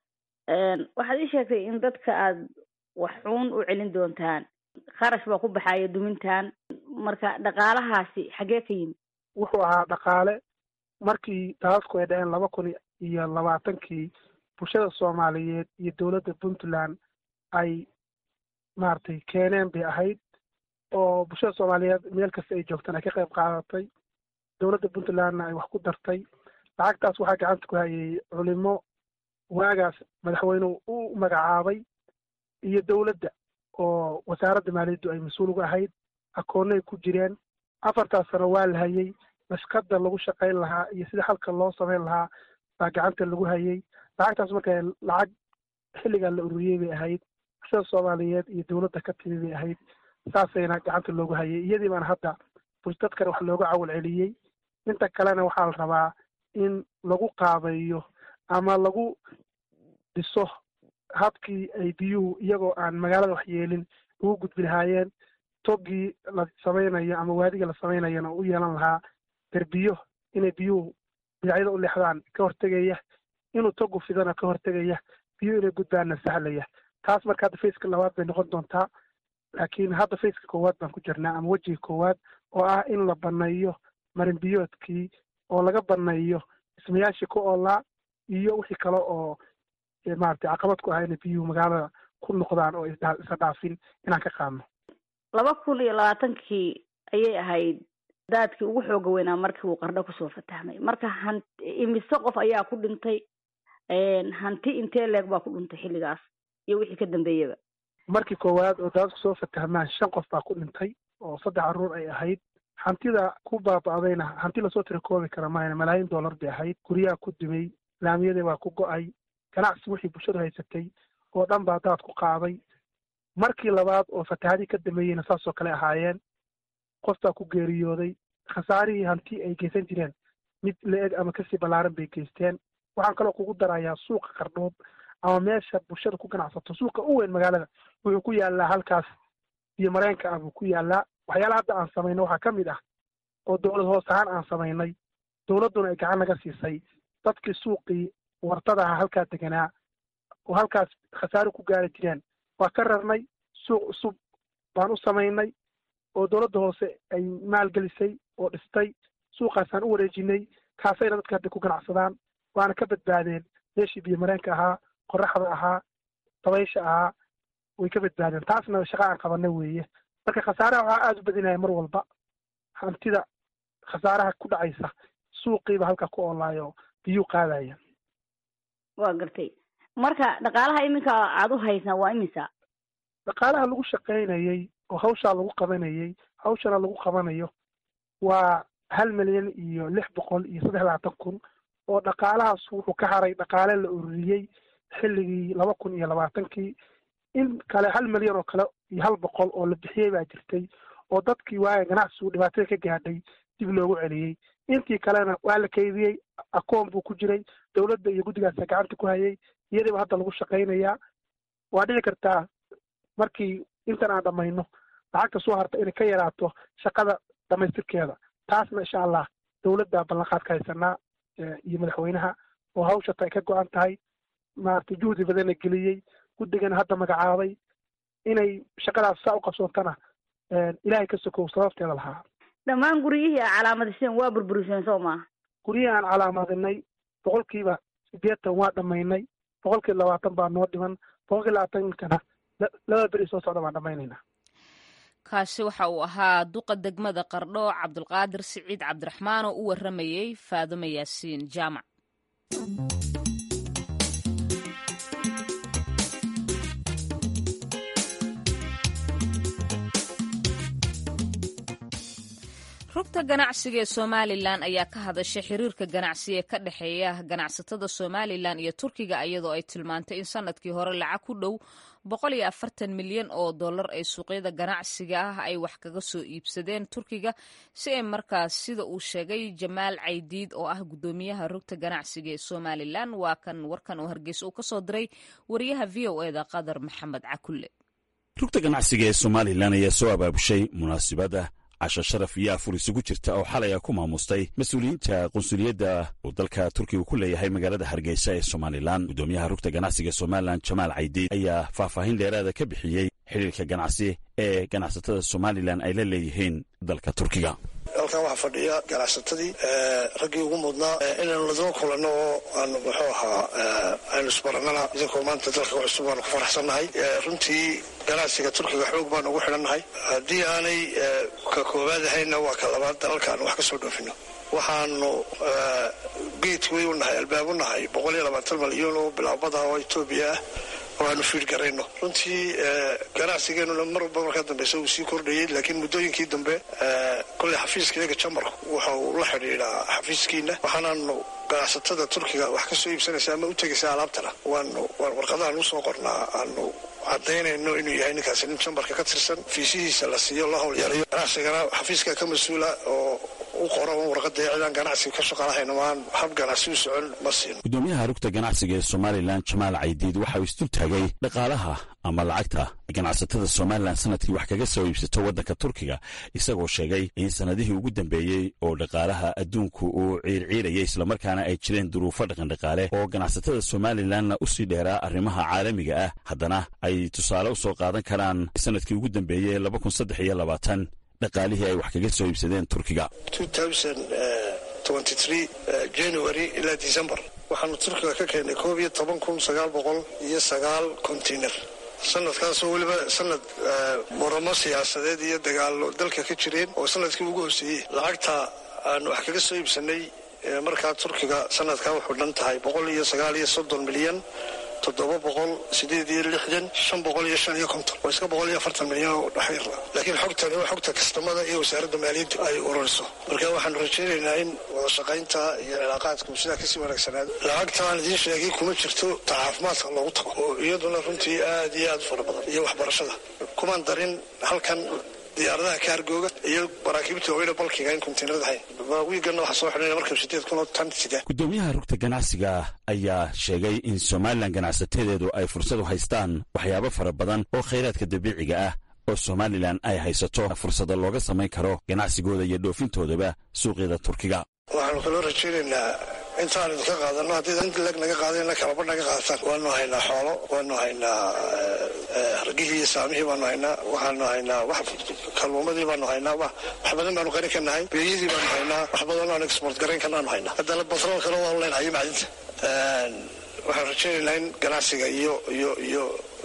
waxaad ii sheegtay in dadka aad waxuun u celin doontaan kharash baa ku baxaya dumintan marka dhaqaalahaasi xaggee ka yimid
wuxuu ahaa dhaqaale markii daadadku ay dhaceen laba kun iyo labaatankii bulshada soomaaliyeed iyo dowladda puntland ay maaragtay keeneen bay ahayd oo bulshada soomaaliyeed meel kasta ay joogtaan ay ka qayb qaadatay dowladda puntlandna ay wax ku dartay lacagtaas waxaa gacanta ku hayay culimo waagaas madaxweynuhu u magacaabay iyo dowladda oo wasaaradda maaliyaddu ay mas-uul uga ahayd akoonnay ku jireen afartaas sano waa la hayay nashqada lagu shaqayn lahaa iyo sida halka loo samayn lahaa baa gacanta lagu hayay lacagtaas marka lacag xilligaa la ururiyey bay ahayd bulshada soomaaliyeed iyo dowladda ka timi bay ahayd saasayna gacanta loogu hayay iyadii baana hadda dadkan wax looga cawal celiyey inta kalena waxaa la rabaa in lagu qaabeeyo ama lagu dhiso habkii ay biyuhu iyagoo aan magaalada wax yeelin ugu gudbi lahaayeen toggii la samaynayo ama waadiga la samaynayana u yeelan lahaa derbiyo inay biyuhu binacyada u leexdaan ka hortegaya inuu togu fidana ka hortegaya biyuhu inay gudbaanna sahlaya taas marka hadda faceka labaad bay noqon doontaa laakiin hadda faceka koowaad baan ku jirnaa ama wejiga koowaad oo ah in la baneeyo marin biyoodkii oo laga baneeyo dhismayaashii ku oolaa iyo wixii kale oo maaragtay caqabad ku ah inay biyuhu magaalada ku noqdaan oo isa dhaafin inaan ka qaadno
laba kun iyo labaatankii ayay ahayd daadkii ugu xooga weynaa markii uu qardho kusoo fatahmay marka han imise qof ayaa ku dhintay hanti intee leeg baa ku dhintay xilligaas iyo wixii ka dambeeyaba
markii koowaad oo daadadku soo fatahmaan shan qof baa ku dhintay oo saddex carruur ay ahayd hantida ku baaba'dayna hanti lasoo tirakoobi kara mahayna malaayiin dollar bay ahayd guryaha ku dumay laamiyadii baa ku go'ay ganacsi wixii bulshadu haysatay oo dhan baa daad ku qaaday markii labaad oo fatahadii ka dambeeyeyna saasoo kale ahaayeen qof baa ku geeriyooday khasaarihii hanti ay geysan jireen mid la-eg ama kasii ballaaran bay geysteen waxaan kaloo kugu darayaa suuqa qardhood ama meesha bulshada ku ganacsato suuqa u weyn magaalada wuxuu ku yaalaa halkaas iyo mareenka ah buu ku yaalaa waxyaalaha hadda aan samayno waxaa ka mid ah oo dowlad hoos ahaan aan samaynay dowladduna ay gacan naga siisay dadkii suuqii wartada aha halkaa deganaa oo halkaas khasaaro ku gaari jireen waa ka rarnay suuq cusub baan u samaynay oo dowladda hoose ay maalgelisay oo dhistay suuqaasaan u wareejinay kaasayna dadka hadda ku ganacsadaan waana ka badbaadeen meeshii biyo mareenka ahaa qoraxda ahaa dabaysha ahaa way ka badbaadeen taasna shaqa aan qabana weeye marka khasaaraha waxaa aada u badinaya mar walba hantida khasaaraha ku dhacaysa suuqiiba halka ku oolaayo biyuu qaadaya
waa gartay marka dhaqaalaha iminka aada u haysaan waa imisa
dhaqaalaha lagu shaqaynayey oo hawshaa lagu qabanayey hawshana lagu qabanayo waa hal milyan iyo lix boqol iyo saddex labaatan kun oo dhaqaalahaas wuxuu ka haray dhaqaale la ururiyey xilligii laba kun iyo labaatankii in kale hal milyan oo kale iyo hal boqol oo la bixiyey baa jirtay oo dadkii waaga ganacsigu dhibaatada ka gaadhay dib loogu celiyey intii kalena waa la keydiyey akoon buu ku jiray dowladda iyo guddigaasa gacanta ku hayay iyadiiba hadda lagu shaqaynayaa waa dhici kartaa markii intan aan dhammayno lacagta soo harta inay ka yaraato shaqada dhamaystirkeeda taasna insha allah dowladda ballanqaad ka haysanaa iyo madaxweynaha oo hawshata ay ka go-an tahay maaragtay juhdi badana geliyey guddigana hadda magacaabay inay shaqadaas saa u qabsoontana ilaahay ka sokow sababteeda lahaa
dhammaan guryihii a calaamadiseen waa burburiseen soo maaha
guryihii aan calaamadinay boqolkiiba sideetan waa dhammaynay boqolkiiba labaatan baa noo dhiman boqolkiiba labaatankana laba beri soo socda baan dhammaynaynaa
kaasi waxa uu ahaa duqa degmada qardho cabdulqaadir siciid cabdiraxmaan oo u warramayey faaduma yaasiin jaamac rugta ganacsiga ee somalilan ayaa ka hadashay xiriirka ganacsi ee ka dhexeeya ganacsatada somalilan iyo turkiga iyadoo ay tilmaantay in sanadkii hore lacag ku dhow boqol iyo afartan milyan oo dollar ay suuqyada ganacsiga ah ay wax kaga soo iibsadeen turkiga si ay markaas sida uu sheegay jamaal caydiid oo ah guddoomiyaha rugta ganacsiga ee somalilan waa kan warkan oo hargeysa uu kasoo diray wariyaha v o eda qadar maxamed cakulle
rugta ganacsiga ee somalilan ayaa soo abaabushay munaasibadda casho sharaf iyo afur isugu jirta oo xalay a ku maamustay mas-uuliyiinta qunsuliyadda uu dalka turkiga ku leeyahay magaalada hargeysa ee somalilan guddoomiyaha rugta ganacsiga somalilan jamaal caydiid ayaa faahfaahin dheeraada ka bixiyey xiriirka ganacsi ee ganacsatada somalilan ay la leeyihiin dalka turkiga
halkan waxaa fadhiya ganacsatadii raggii ugu mudnaa inaynu ladaba kulanno oo aanu muxuu ahaa aynu isbarannana idinkoo maanta dalka cusub waanu ku faraxsannahay runtii ganacsiga turkiga xoog baanu ugu xidhannahay haddii aanay ka koowaad ahayna waa ka labaad dalalka aanu wax ka soo dhoofino waxaanu geedway u nahay albaab u nahay boqol iyo labaatan malyan oo bilaabada oo etoobiya ah oo aanu fiir garayno runtii ganacsigeenuna mar walba markaa dambeysa uu sii kordhayay laakiin muddooyinkii dambe kolley xafiiska iyaga jamarku waxa uu la xidhiidhaa xafiiskiina waxaanaanu ganacsatada turkiga wax ka soo iibsanaysa ama u tegaysa alaabtana waanu warqadahan usoo qornaa aanu cadaynayno inuu yahay ninkaasi nin jambarka ka tirsan fiisihiisa la siiyo la howlyarayo ganacsigana xafiiska ka mas-uula oo u qoran warqada cidaan ganacsiga ka shaqalahayn maan hab ganacsi u socon ma siin
guddoomiyaha rugta ganacsiga ee somalilan jamaal caydiid waxa uu isdul taagay dhaqaalaha ama lacagta ganacsatada somalilan sanadkii wax kaga soo iibsato waddanka turkiga isagoo sheegay in sanadihii ugu dambeeyey oo dhaqaalaha adduunku uu ciirciirayay islamarkaana ay jireen duruufo dhaqandhaqaale oo ganacsatada somalilanna u sii dheeraa arrimaha caalamiga ah haddana ay tusaale u soo qaadan karaan sanadkii ugu dambeeyey laba kun saddex iyo labaatan dhaqaalihii ay wax kaga soo iibsadeen turkiga
january ilaa december waxaanu turkiga ka keennay koob iyo toban kun sagaal boqol iyo sagaal container sanadkaasoo weliba sanad muramo siyaasadeed iyo dagaalo dalka ka jireen oo sanadkii ugu hoseeyey lacagta aanu wax kaga soo iibsanay markaa turkiga sanadkaa wuxuu dhan tahay boqol iyo sagaal iyo soddon milyan toddoba boqol sideed iyo lixdan shan boqol iyo shan iyo konton waa iska boqol iyo afartan milyan oo dhexyar laakiin xogtani waa xogta kastamada iyo wasaaradda maaliyaddu ay ururiso marka waxaanu rajaynaynaa in wada shaqaynta iyo cilaaqaadku sidaa kasii wanaagsanaado lacagta aan idiin sheegay kuma jirto ta caafimaadka loogu tago oo iyaduna runtii aad iyo aad u fara badan iyo waxbarashada kumaan darin halkan diyaaradaha kaargooga iyo maraakiibta weyna balkiga in kontiinarada hayn wiigana waxaa soo xidhanaya markab sideed kun oo tan sida
guddoomiyaha rugta ganacsiga ayaa sheegay in somalilan ganacsatedeedu ay fursad u haystaan waxyaabo fara badan oo khayraadka dabiiciga ah oo somalilan ay haysato fursada looga samayn karo ganacsigooda iyo dhoofintoodaba suuqyada turkiga
waxaanu kaloo rajaynaynaa intaan idinka qaadano haddii int leg naga qaadana kalaba naga qaadataan waanu haynaa xoolo waanu haynaa hargihii iyo saamihii baanu haynaa waxaanu haynaa wax kalluumadii baanu haynaa wax badan baanu qarin ka nahay beeyadii baanu haynaa wax badan aan export garayn karnaanu haynaa haddana batrool kale waanu leenahay macdinta waxaan rajaynaynaa in ganacsiga iyo iyo iyo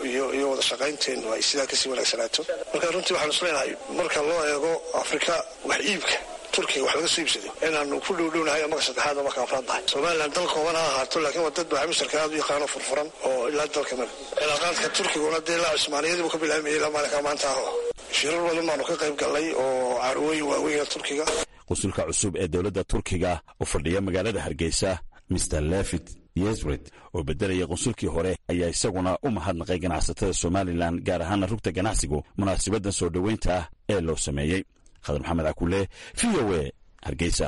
iyo iyo wada shaqaynteenu ay sidaa kasii wanaagsanaato marka runtii waxaan isleenahay marka loo eego afrika wax iibka turkiga wax laga soo iibsaday inaanu ku dhowdhownahay marka saddexaad oo marka afraad tahay somalilan dal kooban ha ahaato laakiin waa dad baa misharka aad u yaqaano furfuran oo ilaa dalka male cilaaqaadka turkiguna dee ilaa cusmaaniyadii buu ka bilaamayay ilaa maalinka maanta aho shirar badan baanu ka qayb gallay oo carwooyin waaweyna turkiga
qusulka cusub ee dowladda turkiga oo fadhiya magaalada hargeysa mr levit yesred oo beddelaya qunsulkii hore ayaa isaguna u mahadnaqay ganacsatada somalilan gaar ahaana rugta ganacsigu munaasabaddan soo dhoweynta ah ee loo sameeyey khadar maxamed cakule v o a hargeysa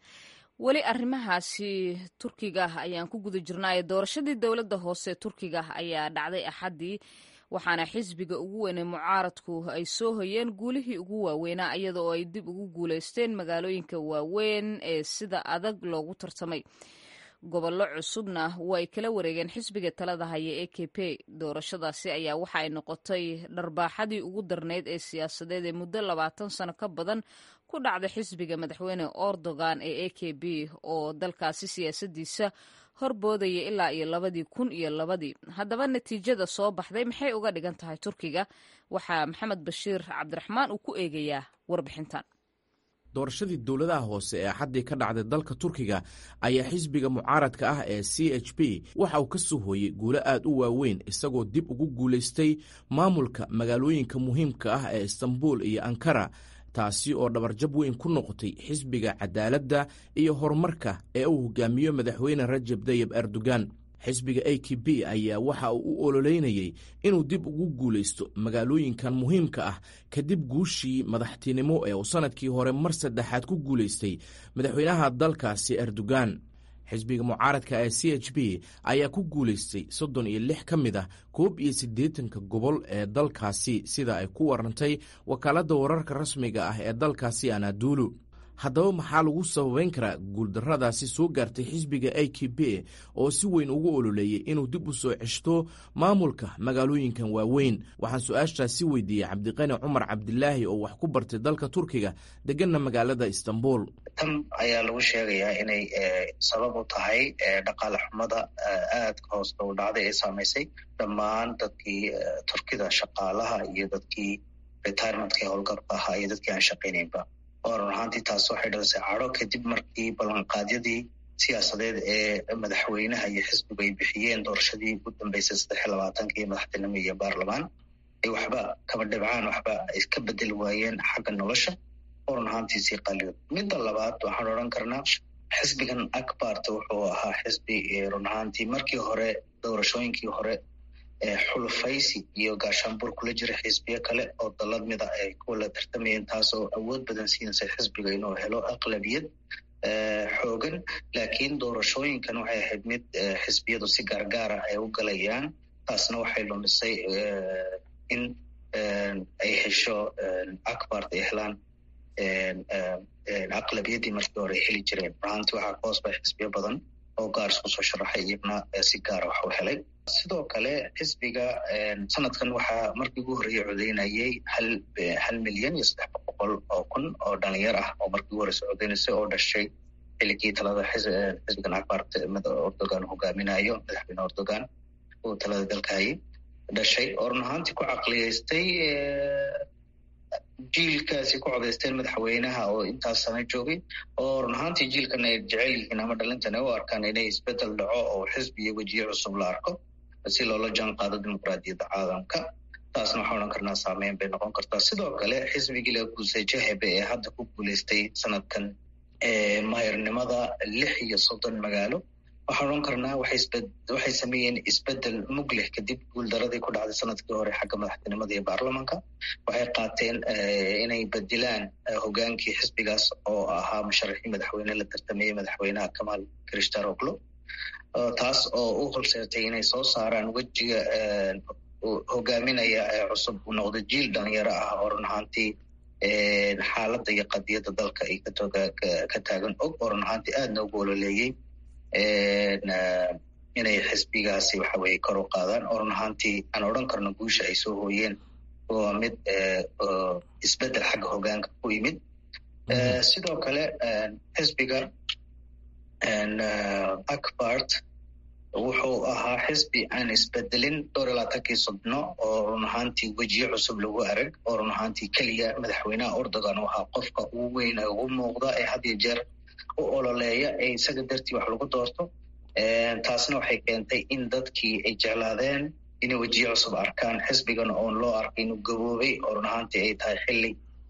weli arrimahaasi turkiga ayaan ku guda jirnaaye doorashadii dowladda hoose turkiga ayaa dhacday axaddii waxaana xisbiga ugu weynay mucaaradku ay soo hoyeen guulihii ugu waaweynaa iyada oo ay dib ugu guulaysteen magaalooyinka waaweyn ee sida adag loogu tartamay gobollo cusubna way kala wareegeen xisbiga talada haya ee k p doorashadaasi ayaa waxa ay noqotay dharbaaxadii ugu darnayd ee siyaasadeed ee muddo labaatan sano ka badan ku dhacda xisbiga madaxweyne erdogan ee a k b oo dalkaasi siyaasadiisa horboodaya ilaa iyo labadii kun iyo labadii haddaba natiijada soo baxday maxay uga dhigan tahay turkiga waxaa maxamed bashiir cabdiraxmaan uu ku eegayaa warbixintan
doorashadii dowladaha hoose ee axaddii ka dhacday dalka turkiga ayaa xisbiga mucaaradka ah ee c h p waxa uu ka soo hooyey guulo aad u waaweyn isagoo dib ugu guulaystay maamulka magaalooyinka muhiimka ah ee istanbul iyo ankara taasi oo dhabarjab weyn ku noqotay xisbiga cadaaladda iyo horumarka ee uu hogaamiyo madaxweyne rajab tayib erdogan xisbiga a k b ayaa waxa uu u ololeynayey inuu dib ugu guulaysto magaalooyinkan muhiimka ah kadib guushii madaxtinimo ee uu sannadkii hore mar saddexaad ku guulaystay madaxweynaha dalkaasi erdogan xisbiga mucaaradka ee c h b ayaa ku guulaystay soddon iyo lix ka mid ah koob iyo siddeetanka gobol ee dalkaasi sida ay ku warantay wakaaladda wararka rasmiga ah ee dalkaasi anadulu haddaba maxaa lagu sababeyn karaa guuldarradaasi soo gaartay xisbiga a k b oo si weyn ugu ololeeyey inuu dib u soo ceshto maamulka magaalooyinkan waaweyn waxaan su-aashaasi weydiiyey cabdiqani cumar cabdilaahi oo wax ku bartay dalka turkiga deganna magaalada istanbul
tan ayaa lagu sheegayaa inay sabab u tahay dhaqaale xumada aadka hoos u dhacday ee saamaysay dhammaan dadkii turkida shaqaalaha iyo dadkii retirementkii howlgabka ahaa iyo dadkii aan shaqaynaynba oo run ahaantii taas waxay dhalisay cadho kadib markii ballanqaadyadii siyaasadeed ee madaxweynaha iyo xisbigu ay bixiyeen doorashadii ugu dambeysay saddex iyo labaatankii madaxtinimo iyo baarlamaan ay waxba kaba dhibcaan waxba ay ka bedeli waayeen xagga nolosha oo run ahaantii sii qaliyood midda labaad waxaan odhan karnaa xisbigan akbarta wuxuu ahaa xisbi run ahaantii markii hore doorashooyinkii hore xulufaysi iyo gaashaanbur kula jira xisbiyo kale oo dalad mida ay kuwala tartamayeen taasoo awood badan siinaysa xisbiga inuu helo aqlabiyad xoogan laakiin doorashooyinkan waxay ahayd mid xisbiyadu si gaargaara ay u galayaan taasna waxay lumisay in ay hesho akbart ay helaan aqlabiyaddii markii hore ay heli jireen runaantii waxaa ka hoos bay xisbiyo badan oo gaar isku soo sharaxay iyagna si gaara wax u helay sidoo kale xisbiga sanadkan waxaa markii ugu horreeyey codeynayay hal hal milyan iyo saddex boqol oo kun oo dhalinyar ah oo markii ugu horeysa codeynaysa oo dhashay xiligii talada xisbigan akbart erdogan hogaaminayo madaxweyne erdogan uu talada dalka hayay dhashay oo run ahaantii ku caqliyeystay jiilkaasi ku codaysteen madaxweynaha oo intaas sana joogay oo run ahaantii jiilkan ay jecel yihiin ama dhalintan ay u arkaan inay isbedel dhaco oo xisbi iyo wejiye cusub la arko si loola jaan qaado dimuqraadiyadda caalamka taasna waxaan odhan karnaa saameyn bay noqon kartaa sidoo kale xisbigii la guusay jahebe ee hadda ku guulaystay sanadkan maayarnimada lix iyo soddon magaalo waxaan odhan karnaa waxay sameeyeen isbedel mug leh kadib guuldaradii ku dhacday sanadkii hore xagga madaxtinimada iyo baarlamanka waxay qaateen inay bedilaan hogaankii xisbigaas oo ahaa musharaxii madaxweyne la tartamayey madaxweynaha kamal krishtaroglo taas oo u horseertay inay soo saaraan wejiga hogaaminaya ee cusub uu noqdo jiil dhalinyaro ah oo run ahaantii xaaladda iyo qadiyadda dalka ay ka taagan og oo run ahaantii aadna ugu ololeeyey inay xisbigaasi waxa weye kor u qaadaan oo run ahaantii aan odhan karno guusha ay soo hooyeen waa mid isbedel xagga hogaanka ku yimid sidoo kale xisbiga akbart wuxuu ahaa xisbi aan isbedelin dhowr iyo labaatankii sodno oo run ahaantii wejiyo cusub lagu arag oo run ahaantii keliya madaxweynaha erdogan u ahaa qofka ugu weyn ee ugu muuqda ee had iyo jeer u ololeeya ee isaga dartii wax lagu doorto taasna waxay keentay in dadkii ay jeclaadeen inay wejiyo cusub arkaan xisbigan oon loo arkay inuu gaboobay oo run ahaantii ay tahay xilli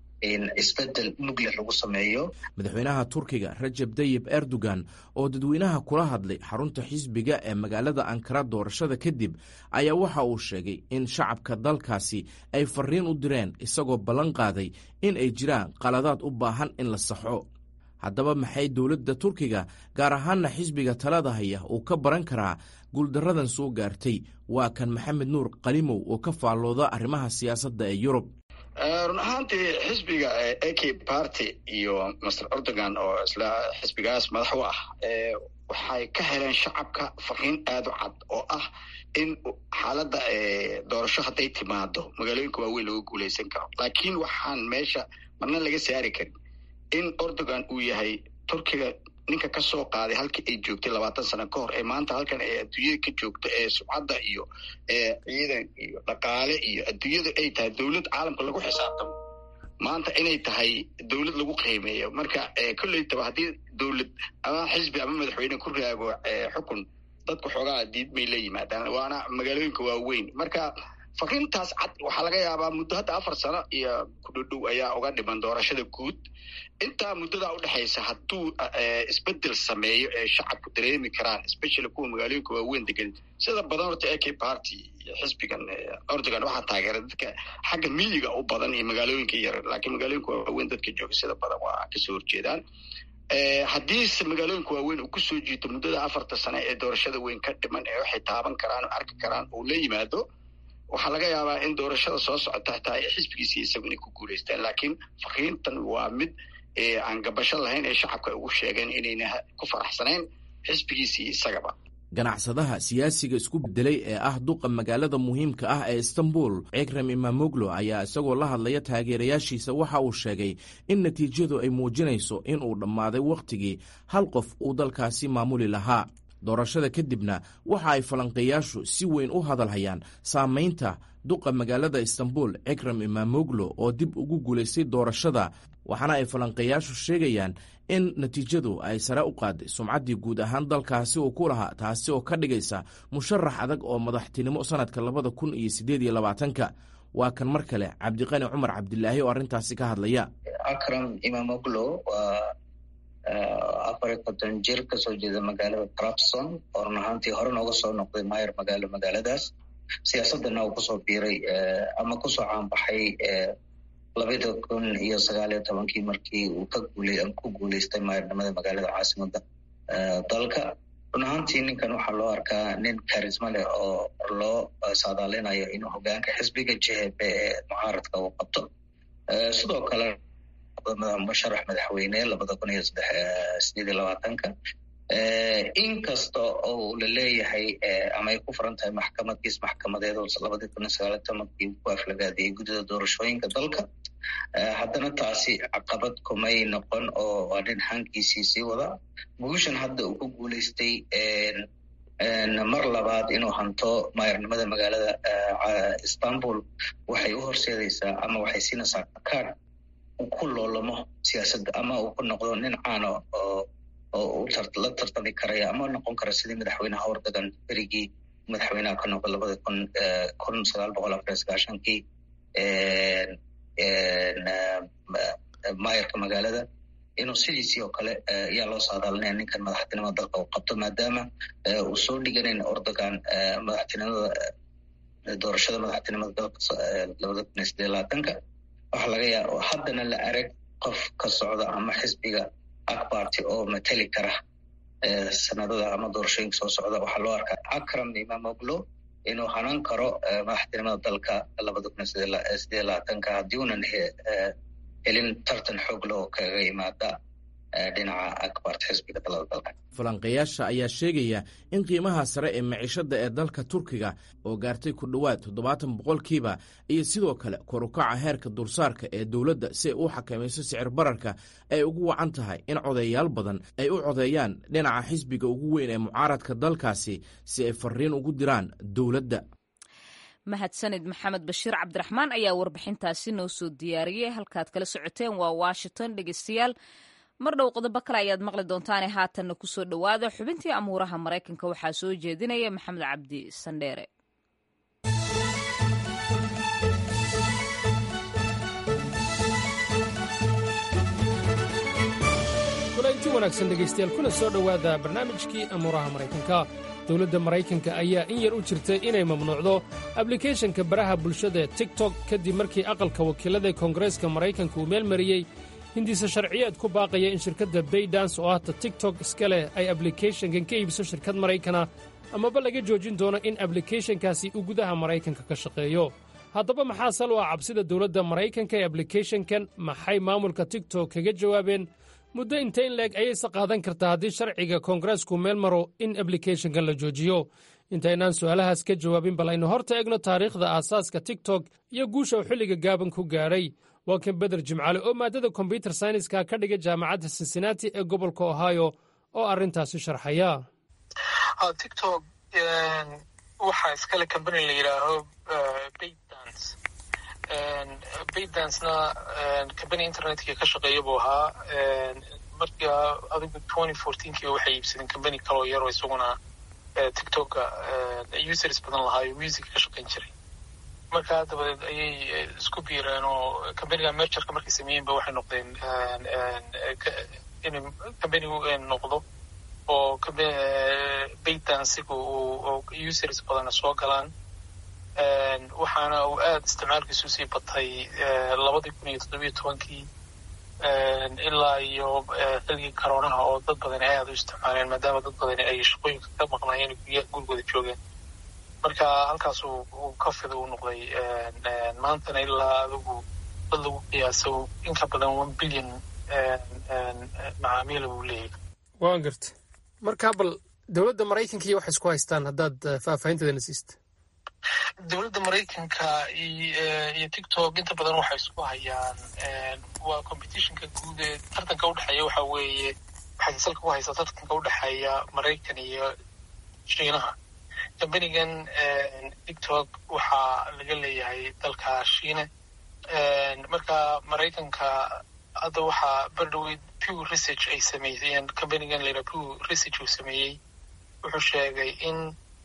isbedel mugleh lagu sameeyo
madaxweynaha turkiga rajab tayib erdogan oo dadweynaha kula hadlay xarunta xisbiga ee magaalada ankara doorashada kadib ayaa waxa uu sheegay in shacabka dalkaasi ay fariin u direen isagoo ballan qaaday in ay jiraan qaladaad u baahan in la saxo haddaba maxay dowladda turkiga gaar ahaanna xisbiga talada haya uu ka baran karaa guuldaradan soo gaartay waa kan maxamed nuur qalimow oo ka faallooda arrimaha siyaasadda ee yurub
run ahaantii xisbiga ak party iyo master erdogan oo isla xisbigaas madax u ah waxay ka heleen shacabka fariin aada u cad oo ah in xaaladda doorasho hadday timaado magaalooyinka waaweyn laga guuleysan karo laakiin waxaan meesha marna laga saari karin in erdogan uu yahay turkiga ninka ka soo qaaday halkii ay joogtay labaatan sano ka hor ee maanta halkan ee adduunyada ka joogto ee subcadda iyo ciidan iyo dhaqaale iyo adduunyada ay tahay dowlad caalamka lagu xisaabtamo maanta inay tahay dowlad lagu qiimeeyo marka kolleytaba haddii dowlad ama xisbi ama madaxweyne ku raago xukun dadku xoogaa diidmay la yimaadaan waana magaalooyinka waaweyn marka fariintaas cad waxaa laga yaabaa muddo hadda afar sano iyo kudhodhow ayaa uga dhiman doorashada guud intaa muddadaa udhexaysa hadduu isbedel sameeyo ee shacabku dareemi karaan especially kuwa magaalooyinka waaweyn degan sida badan horta ak party iyo xisbigan erdogan waxaa taageera dadka xagga miyiga u badan iyo magaalooyinka yar laakiin magaalooyinka waaweyn dadka jooga sida badan waa kasoo horjeedaan haddiise magaalooyinka waaweyn uu kusoo jiito muddada afarta sano ee doorashada weyn ka dhiman ee waxay taaban karaan oo arki karaan uu la yimaado waxaa laga yaabaa in doorashada soo socota hataa xisbigiisi isagu inay ku guuleystaan laakiin fariintan waa mid aan gabasho lahayn ee shacabka ugu sheegeen inayna ku faraxsanayn xisbigiisii isagaba
ganacsadaha siyaasiga isku bedelay ee ah duqa magaalada muhiimka ah ee istanbul cikrem imamoglo ayaa isagoo la hadlaya taageerayaashiisa waxa uu sheegay in natiijadu ay muujinayso in uu dhammaaday wakhtigii hal qof uu dalkaasi maamuli lahaa doorashada kadibna waxa ay falanqeeyaashu si weyn u hadalhayaan saamaynta duqa magaalada istanbul cikrem imamoglo oo dib ugu guulaystay doorashada waxaana ay falanqeeyaashu sheegayaan in natiijadu ay sare u qaaday sumcaddii guud ahaan dalkaasi uu ku lahaa taasi oo ka dhigaysa musharax adag oo madaxtinimo sannadka labada kun iyo siddeed iyo labaatanka waa kan mar kale cabdiqani cumar cabdilaahi oo arrintaasi ka hadlaya
akram imamoglo waa afar iyo konton jir kasoo jeeda magaalada trabson oo run ahaantii hore nooga soo noqday maayar magaalo magaaladaas siyaasadana uu kusoo biiray ama kusoo caanbaxay labada kun iyo sagaal iyo tobankii markii uu ka guulay ku guuleystay maayarnimada magaalada caasimada dalka run ahaantii ninkan waxaa loo arkaa nin karisma leh oo loo saadaalinayo inuu hogaanka xisbiga jhp ee mucaaradka uu qabto sidoo kale musharax madaxweyne labada kun iyo sideed iyo labaatanka inkasta oo la leeyahay ama ay ku furan tahay maxkamad-kiis maxkamadeed oo labadii kun iyo sagaal iyo tobankii ku aflagaadiyey guddida doorashooyinka dalka haddana taasi caqabad kumay noqon oo waa nin hankiisii sii wada guushan hadda uu ku guuleystay mar labaad inuu hanto maayarnimada magaalada istanbul waxay u horseedaysaa ama waxay siinaysaa kaad uu ku loolamo siyaasadda ama uu ku noqdo nin caano oo oo la tartami karaya ama noqon kara sidii madaxweynaha erdogan berigii madaxweynaha ka noqday labada kun kun sagaal boqol afar iyo sagaashankii maayarka magaalada inuu sidiisii oo kale ayaa loo saadaalinaya ninkan madaxtinimada dalka uu qabto maadaama uu soo dhiganayn erdogan madaxtinimada doorashada madaxtinimada dalka labada kun iyo sideed labaatanka waxaa laga yaaba haddana la arag qof ka socda ama xisbiga akbarty oo mateli kara sanadada ama doorashooyinka soo socda waxaa loo arkaa akram imamoglo inuu hanan karo madaxtinimada dalka labada kun sideed labaatanka haddii unan helin tartan xoog leh oo kaga yimaada dhinaca akbarta xisbiga dalada dalka
falanqeeyaasha ayaa sheegaya in qiimaha sare ee maciishada ee dalka turkiga oo gaartay ku dhowaad toddobaatan boqolkiiba iyo sidoo kale korukaca heerka dulsaarka ee dowladda si ay u xakamayso sicir bararka ay ugu wacan tahay in codeeyaal badan ay u codeeyaan dhinaca xisbiga ugu weyn ee mucaaradka dalkaasi si ay fariin ugu diraan dowladda
mahadsanid maxamed bashiir cabdiraxmaan ayaa warbixintaasi noo soo diyaariyey halkaad kala socoteen waa washington dhegeystayaal mar dhow qodobo kale ayaad maqli doontaane haatanna kusoo dhowaada xubintii amuuraha maraykanka waxaa soo jeedinaya maxamed cabdi sandheere
kulanti wanaagsan dhegaystayaal kuna soo dhowaada barnaamijkii amuuraha maraykanka dowladda maraykanka ayaa in yar u jirtay inay mamnuucdo ablikeeshanka baraha bulshada ee tigtok kadib markii aqalka wakiillada koongareeska maraykanka uu meel mariyey hindiise sharciyeed ku baaqaya in shirkadda baydans oo ahta tigtok iska leh ay ablikeeshankan ka iibso shirkad maraykana amaba laga joojin doono in ablikeeshankaasi uu gudaha maraykanka ka shaqeeyo haddaba maxaa sal u ah cabsida dowladda maraykanka ee ablikeeshankan maxay maamulka tigtok kaga jawaabeen muddo inta in leeg ayayse qaadan kartaa haddii sharciga koongareesku meel maro in ablikeeshankan la joojiyo intaynaan su'aalahaas ka jawaabin bal aynu horta egno taariikhda aasaaska tigtok iyo guusha uu xilliga gaaban ku gaadhay waa kan beder jimcaale oo maaddada kombyutar sayniska ka dhiga jaamacadda cincinnati ee gobolka ohio oo arrintaasi sharxaya
tictok waxaa iskale combany la yidhaaho baydance baydancena combany internetka ka shaqeeya buu ahaa marka adigu twenty fourteenkiiba waxay iibsadeen combany kaloo yaroo isaguna tictoka users badan lahaayo music ka shaqayn jiray markaa dabadeed ayay isku biireen oo combaniga mergerka markay sameeyeen ba waxay noqdeen in combanigu noqdo oo baydansiga oo users badana soo galaan waxaana uu aada isticmaalkiisu sii batay labadii kun iyo toddobiyo tobankii ilaa iyo xilligii karoonaha oo dad badani aada u isticmaaleen maadaama dad badani ay shaqooyinka ka maqnaayeen gurigooda joogeen marka halkaas uu ka fida u noqday maantana ilaa adigu dad lagu qiyaaso in ka badan one billion macaamiila buu leeyahay
waan garta markaa bal dowladda maraykanka iyo waxay isku haystaan haddaad faahfaahinteedana siista
dowladda maraykanka iyo tictok inta badan waxay isku hayaan waa competitionka guud ee tartanka udhexeeya waxa weeye waxay salka ku haysaa tartanka udhexeeya maraykan iyo shiinaha combanigan tictok waxaa laga leeyahay dalka shiine marka maraykanka hadda waxaa berdhoweyd pew research ay sameeyeen combanigan layidhaha pew research uu sameeyey wuxuu sheegay in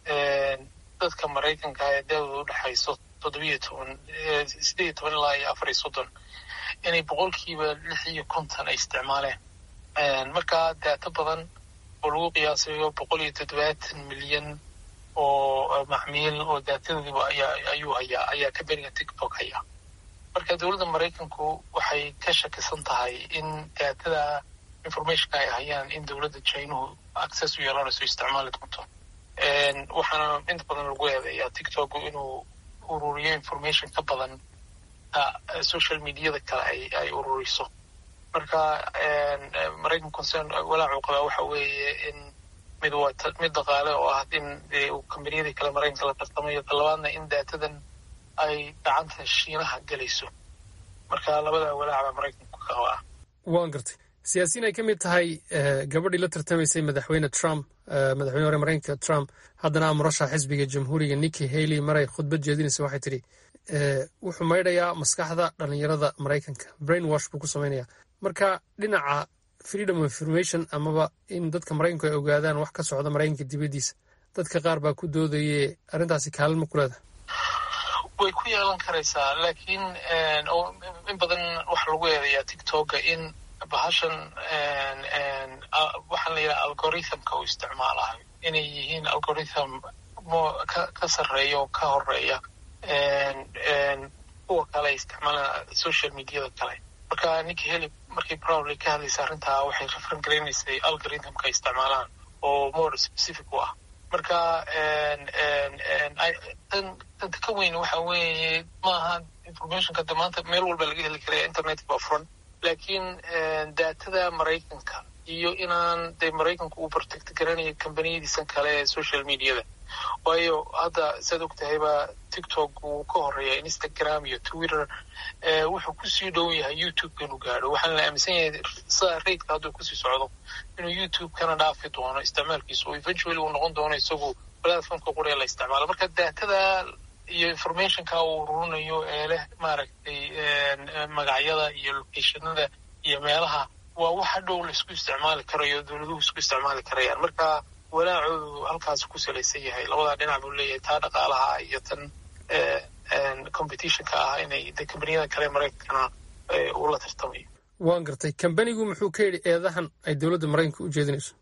dadka maraykanka ee daawada udhexayso toddobiyo toban sideed iyo toban ilaa iyo afar iyo soddon inay boqolkiiba lix iyo konton ay isticmaaleen markaa daato badan oo lagu qiyaasayo boqol iyo toddobaatan milyan oo macmiil oo daatadoodiiba ayaa ayuu hayaa ayaa combaniga tictok hayaa marka dowladda maraykanku waxay ka shakisan tahay in daatada informationka ay hayaan in dowladda chinuhu access u yeelanayso isticmaali doonto waxaana inta badan lagu eedeeyaa tictok inuu ururiyo information ka badan social mediada kale ay ay ururiso marka maraykan concern walaacuu qabaa waxa weeye in mid waa mid dhaqaale oo ah in kombaniyadii kale maraykanka la tartamayo talabaadna in daatadan ay gacanta shiinaha gelayso marka labada walaac baa maraykanku ka qabaa
waan gartay siyaasiyiin ay ka mid tahay gabadhii la tartamaysay madaxweyne trump madaxweyne hore maraykanka trump haddana a murashaxa xisbiga jamhuuriga nikki haley maray khudbad jeedinaysa waxay tidhi wuxuu maydhayaa maskaxda dhallinyarada maraykanka brain wash buu ku samaynayaa marka dhinaca freedom of information amaba in dadka maraykanku ay ogaadaan wax ka socda maraykanka dibaddiisa dadka qaar baa ku doodaye arrintaasi kaalin ma ku leedahay
way ku yeelan karaysaa laakiin in badan waxa lagu eedayaa tictoka in bahashan waxaan la yidhaha algorithmka uu isticmaalayo inay yihiin algorithm ka sarreeya oo ka horeeya kuwa kale isticmaalaa social mediada kale marka ninki heli markii proudly ka hadlaysa arrintaa waxay referan garaynaysay algorithmka ay isticmaalaan oo more specific u ah marka danta ka weyn waxa weeye maaha informationka de maanta meel walba laga heli karaya internet baa furan laakiin daatada maraykanka iyo inaan dee maraykanku uu protect garanayo kambaniyadiisan kale ee social mediada waayo hadda saad og tahayba tiktok wuu ka horeeya instagram iyo twitter wuxuu kusii dhow yahay youtube inuu gaadho waxaana la aaminsan yahay sida raidka hadduu kusii socdo inuu youtube kana dhaafi doono isticmaalkiisa oo eventually uu noqon doono isagu platformka qura ee la isticmaalo marka daatada iyo informationka uu ururinayo ee leh maaragtay magacyada iyo locationada iyo meelaha waa waxa dhow la isku isticmaali karayo dowladuhu isku isticmaali karayaan marka walaacoodu halkaas ku salaysan yahay labadaa dhinac buu leeyahay taa dhaqaalaha iyo tan competitionka ah inay de kambaniyada kale maraykankana uu la tartamayo
waan gartay kambanigu muxuu ka yidhi eedahan ay dowladda maraykanka u jeedinayso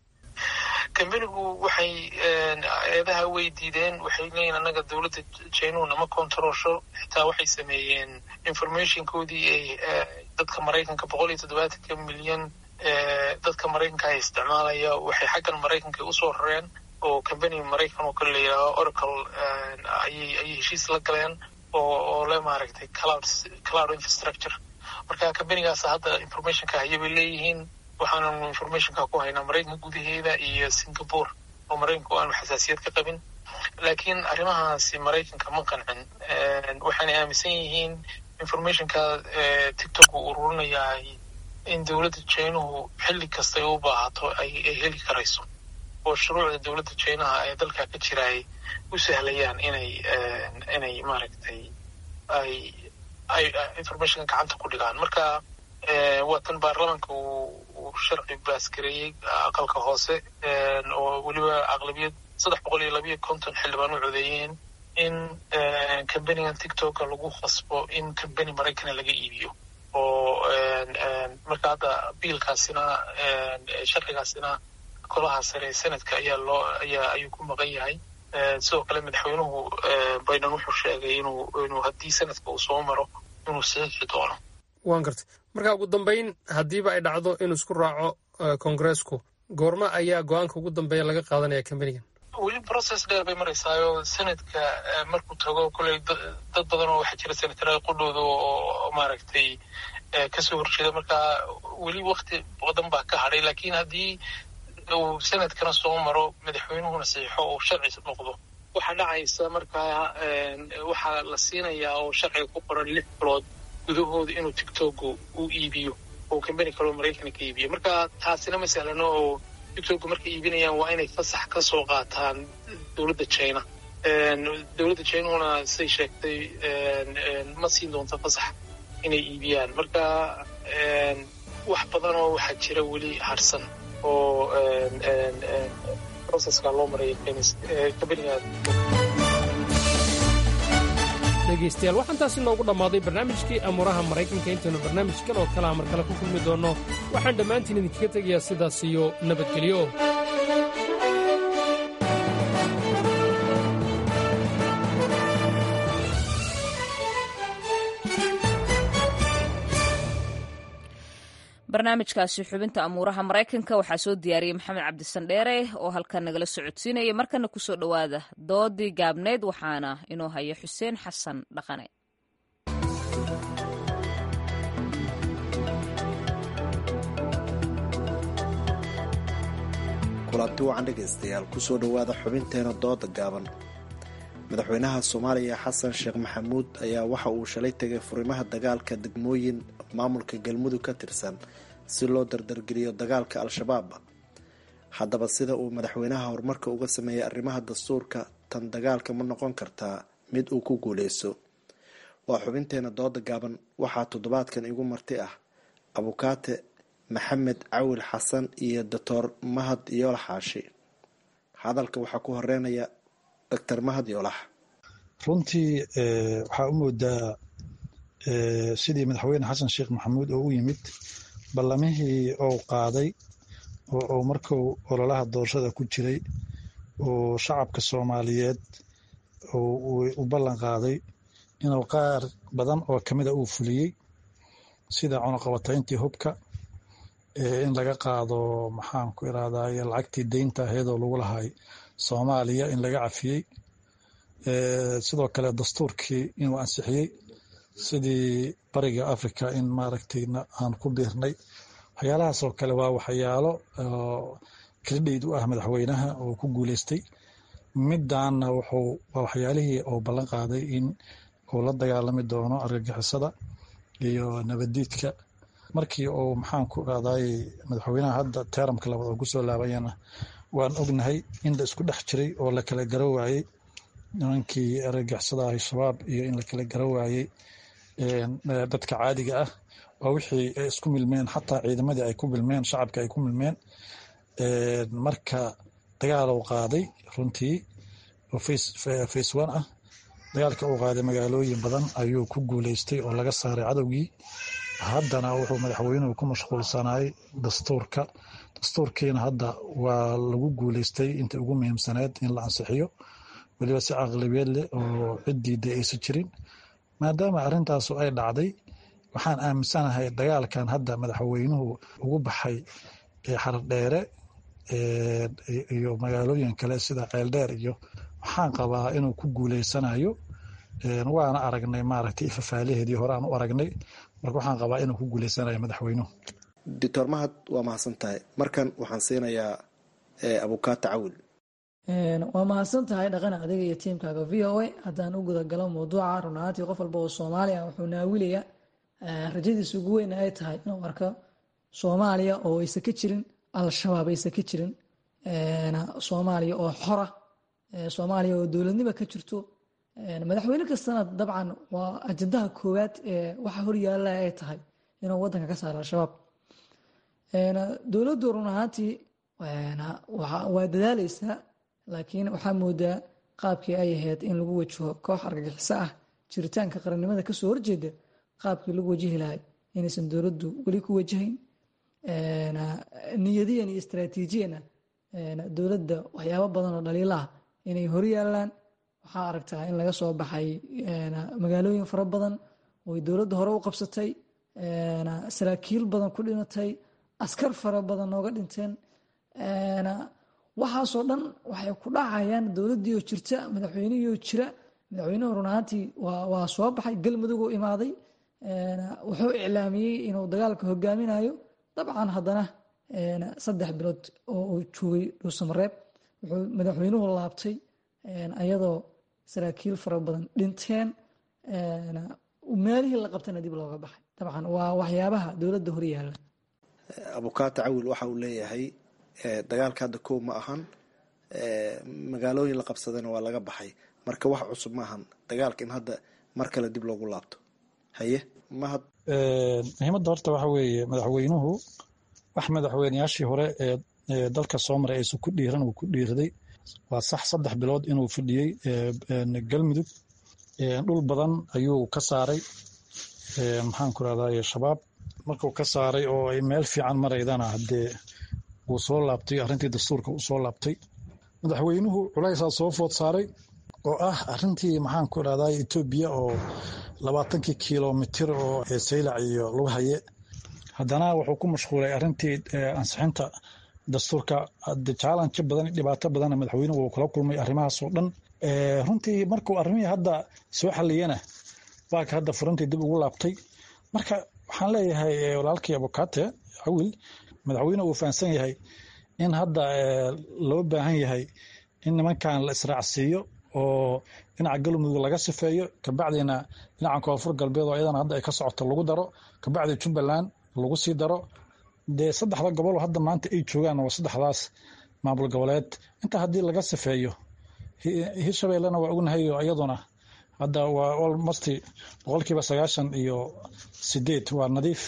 kambanigu waxay eedaha way diideen waxay leeyihin annaga dowladda jainuhu nama controlsho xitaa waxay sameeyeen informationkoodii ay dadka maraykanka boqol iyo toddobaatanka milyan dadka maraykanka ay isticmaalaya waxay xaggan maraykanka usoo rareen oo combany maraykan oo kale la yidhaaho oracle ayay ayay heshiis la galeen oo oo le maaragtay cloud cloud infrastructure marka combanigaas hadda informationka haya bay leeyihiin waxaananu informationka ku haynaa maraykanka gudaheeda iyo singapore oo maraykanku aanu xasaasiyad ka qabin laakiin arrimahaasi maraykanka ma qancin waxaanay aaminsan yihiin informationka tiktok uu ururinayaa in dowladda jainuhu xilli kastay u baahato ay heli karayso oo shuruucda dowladda jainaha ee dalka ka jira ay u sahlayaan inay inay maaragtay ay ay informationka gacanta ku dhigaan marka waa tan baarlamanka uu sharci baasgareeyey aqalka hoose oo weliba aqlabiyad saddex boqol iyo labayo konton xildhibaan u codeeyeen in combanigan tiktoka lagu khasbo in combany maraykana laga iibiyo oo marka hadda biilkaasina sharcigaasina golaha sare senadka ayaa loo ayaa ayuu ku maqan yahay sidoo kale madaxweynuhu biden wuxuu sheegay inuu inuu haddii senadka uu soo maro inuu saxiixi doono
waan gartay marka ugu dambayn haddiiba ay dhacdo inuu isku raaco kongareesku goorma ayaa go-aanka ugu dambeeya laga qaadanaya combanigan
weli process dheer bay maraysaayo senadka markuu tago koley dad badan oo waxaa jira senatarada qudhooda oo maaragtay kasoo horjeeda marka weli wakti badan baa ka hadhay laakiin haddii uu senadkana soo maro madaxweynuhuna saxiixo oo sharci noqdo waxaa dhacaysa markaa waxaa la siinayaa oo sharciga ku qoran lix bilood gudahooda inuu tiktoku uu iibiyo oo combani kaloo maraykana ka iibiyo marka taasina ma sahlano oo tiktoku markay iibinayaan waa inay fasax ka soo qaataan dowladda china dowladda chinahuna siday sheegtay ma siin doonto fasax inay iibiyaan marka wax badan oo waxaa jira weli harsan oo processka loo maraya combaniga
dhegaystayaal waxaan taasi noogu dhammaaday barnaamijkii amuuraha maraykanka intaynu barnaamij kan oo kalea mar kale ku kulmi doonno waxaan dhammaantiin idinkaga tegayaa sidaas iyo nabadgelyo
barnaamijkaasi xubinta amuuraha maraykanka waxaa soo diyaariyey maxamed cabdisandheere oo halkan nagala socodsiinaya markana kusoo dhowaada doodii gaabneyd waxaana inoo haya xuseen xasan dhaqane
kulanti wacan dhegaystayaal kusoo dhowaada xubinteena dooda gaaban madaxweynaha soomaaliya xasan sheekh maxamuud ayaa waxa uu shalay tegay furimaha dagaalka degmooyin maamulka galmudug ka tirsan si loo dardargeliyo dagaalka al-shabaab haddaba sida uu madaxweynaha horumarka uga sameeyay arrimaha dastuurka tan dagaalka ma noqon kartaa mid uu ku guuleyso waa xubinteena dooda gaaban waxaa toddobaadkan igu marti ah abukaate maxamed cawil xasan iyo doctor mahad yoolax xaashi hadalka waxaa ku horeynaya doctor mahad yoolax
runtii waxaa u moodaa sidii madaxweyne xasan sheekh maxamuud oo u yimid ballamihii ou qaaday oo uu markuu ololaha doorashada ku jiray oo shacabka soomaaliyeed u ballan qaaday inuu qaar badan oo kamida uu fuliyey sida cunuqabatayntii hubka in laga qaado maxaan ku irahdaye lacagtii deynta aheedoo lagu lahay soomaaliya in laga cafiyey sidoo kale dastuurkii inuu ansixiyey sidii bariga africa in maaragtay aan ku biirnay waxyaalahaasoo kale waa waxyaalo kredhayd u ah madaxweynaha oo ku guuleystay midaanna wuxuu waa waxyaalihii oo ballan qaaday in uu la dagaalami doono argagixisada iyo nabaddiidka markii uu maxaan ku raday madaxweynaha hadda teeramka labaad oo kusoo laabayana waan ognahay in la isku dhex jiray oo la kala garo waayey nimankii argagixisada al-shabaab iyo in la kala garo waayey dadka caadiga ah waa wixii ay isku milmeen xataa ciidamadii ay ku milmeen shacabka ay ku milmeen marka dagaal uu qaaday runtii oo face one ah dagaalka uu qaaday magaalooyin badan ayuu ku guuleystay oo laga saaray cadowgii haddana wuxuu madaxweynuhu ku mashquulsanayay dastuurka dastuurkiina hadda waa lagu guuleystay inta ugu muhiimsaneed in la ansixiyo weliba si caqlibeed leh oo ciddiida aysan jirin maadaama arrintaasu ay dhacday waxaan aaminsanahay dagaalkan hadda madaxweynuhu ugu baxay xardheere iyo magaalooyin kale sida ceeldheer iyo waxaan qabaa inuu ku guuleysanayo waana aragnay maaragtay ifafaalaheedii hore aan u aragnay marka waxaan qabaa inuu ku guuleysanayo madaxweynuhu
doctor mahad waa mahadsan tahay markan waxaan siinayaa abukaata cawil
waa mahadsan tahay dhaqan adiga iyo tiimkaaga v o a haddaan u gudagalo mawduuca run ahaantii qof walba oo soomaaliya wuxuu naawilaya rajadiisa ugu weyn ay tahay inuu arko soomaaliya oo aysan ka jirin al-shabaab aysan ka jirin soomaaliya oo xora soomaaliya oo dowladnimo ka jirto madaxweyne kastana dabcan waa ajandaha koowaad ee waxa horyaala ay tahay inuu wadanka ka saaro al-shabaab dowladdu run ahaantii waa dadaaleysaa laakiin waxaa moodaa qaabkii ay ahayd in lagu wajaho koox argagixiso ah jiritaanka qarannimada kasoo horjeeda qaabkii lagu wajihi lahay inaysan dowladdu weli ku wajahayn niyadiyan iyo istraatiijiyana dowladda waxyaabo badan oo dhaliilaah inay horyaalaan waxaa aragtaa in laga soo baxay magaalooyin fara badan ooy dowladda hore u qabsatay saraakiil badan ku dhimatay askar fara badan nooga dhinteen waxaasoo dhan waxay ku dhacayaan dowladdii oo jirta madaxweynihii oo jira madaxweynuhu run ahaantii waa soo baxay galmudug oo imaaday wuxuu iclaamiyey inuu dagaalka hogaaminayo dabcan haddana saddex bilood oo uu joogay dhuusamareeb wuxuu madaxweynuhu laabtay ayadoo saraakiil fara badan dhinteen meelihii la qabtana dib looga baxay dabcan waa waxyaabaha dowladda horyaala
abukaata cawil waxa uu leeyahay dagaalka hadda kow ma ahan magaalooyin la qabsadana waa laga baxay marka wax cusub ma ahan dagaalka in hadda mar kale dib loogu laabto haye mahad
muhiimadda horta waxa weeye madaxweynuhu wax madaxweyneyaashii hore ee dalka soo maray aysan ku dhiiran uu ku dhiirday waa sax saddex bilood inuu fadhiyey galmudug dhul badan ayuu ka saaray maxaan ku rahdaye shabaab markuu ka saaray oo ay meel fiican maraydana haddee wuu soo laabtay arrintii dastuurka uu soo laabtay madaxweynuhu culaysaa soo food saaray oo ah arrintii maxaan ku rahdaye etoobiya oo labaatankii kilomitir oo saylac iyo lagu haye haddana wuxuu ku mashquulay arrintii ansixinta dastuurka jaalanjo badan dhibaato badanna madaxweynuhu uu kala kulmay arrimahaasoo dhan runtii markuu arrimihii hadda soo xaliyana waaka hadda furantii dib ugu laabtay marka waxaan leeyahay walaalkii abukate cawil madaxweyne uu fahamsan yahay in hadda loo baahan yahay in nimankan la israacsiiyo oo dhinaca galmudug laga sifeeyo kabacdina dhinaca koonfur galbeed oo iyadana hadda ay ka socoto lagu daro kabacdi jubbaland lagu sii daro dee saddexda gobol oo hadda maanta ay joogaan waa saddexdaas maamul goboleed intaa haddii laga sifeeyo hirshabeellena waa ognahay oo iyaduna hadda waa almost boqolkiiba sagaashan iyo sideed waa nadiif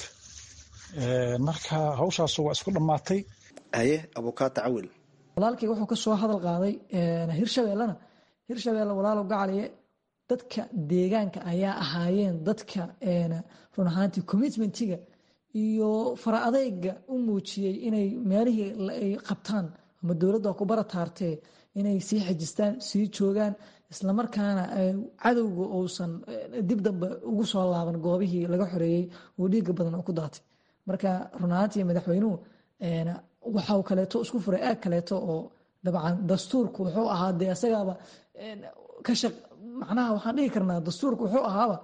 marka hawshaasu waa isku dhammaatay
haye abukaata cawil
walaalkii wuxuu ka soo hadal qaaday hirshabeellena hirshabeelle walaalow gacaliye dadka deegaanka ayaa ahaayeen dadka run ahaantii commitmentiga iyo fara adeyga u muujiyey inay meelihii ay qabtaan ama dowladda ku barataartee inay sii xajistaan sii joogaan islamarkaana cadowga uusan dib dambe ugu soo laaban goobihii laga xoreeyey oo dhiiga badan oo ku daatay marka run ahaantii madaxweynuhu waxau kaleeto isku furay aag kaleeto oo dabcan dastuurku wuxuu ahaa dee isagaaba ka shaq macnaha waxaan dhihi karnaa dastuurku wuxuu ahaaba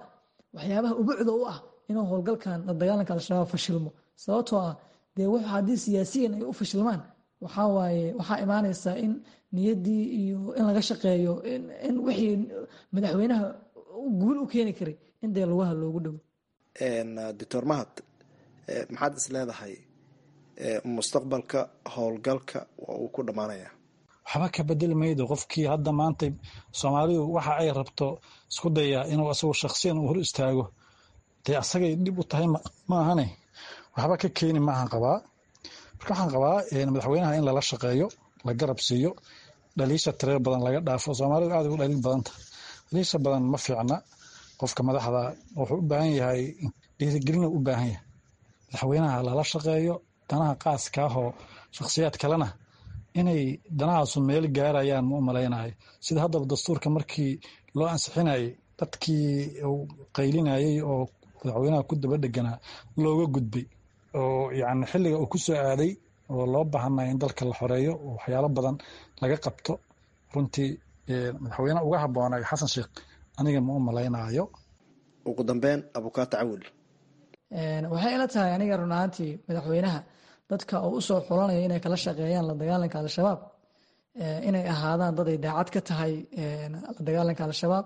waxyaabaha ubucda u ah inuu howlgalkan la dagaalanka al-shabaab fashilmo sababtoo ah dee w haddii siyaasiyiin ay u fashilmaan waxaa waaye waxaa imaanaysaa in niyaddii iyo in laga shaqeeyo in wixii madaxweynaha guul u keeni karay in dee lugaha loogu dhowo
doctor mahad maxaad is leedahay mustaqbalka howlgalka waa uu ku dhammaanaya
waxba ka bedeli maydo qofkii hadda maanta soomaalidu waxa ay rabto isku dayaa inuu asagu shaksiyan uu hor istaago dee asagay dhib u tahay maahane waxba ka keeni maahan qabaa marka waxaan qabaa madaxweynaha in lala shaqeeyo la garab siiyo dhaliisha tireer badan laga dhaafo soomaalidu aad ugu dhaliil badanta dhaliisha badan ma fiicna qofka madaxda wuxuu u baahan yahay dhiirigelina u baahan yahay madaxweynaha lala shaqeeyo danaha qaaska ahoo shakhsiyaad kalena inay danahaasu meel gaarayaan ma u malaynayo sida haddaba dastuurka markii loo ansixinayay dadkii uu qaylinayay oo madaxweynaha ku daba dheganaa looga gudbay oo yani xilliga uu ku soo aaday oo loo baahanaya in dalka la xoreeyo oo waxyaalo badan laga qabto runtii madaxweyne uga habboonay xasan sheekh aniga ma u malaynayo
ugu dambeyn abukaata cawil
waxay ila tahay aniga run ahaantii madaxweynaha dadka uu usoo xulanaya inay kala shaqeeyaan la dagaalanka al-shabaab inay ahaadaan dad ay daacad ka tahay la dagaalanka al-shabaab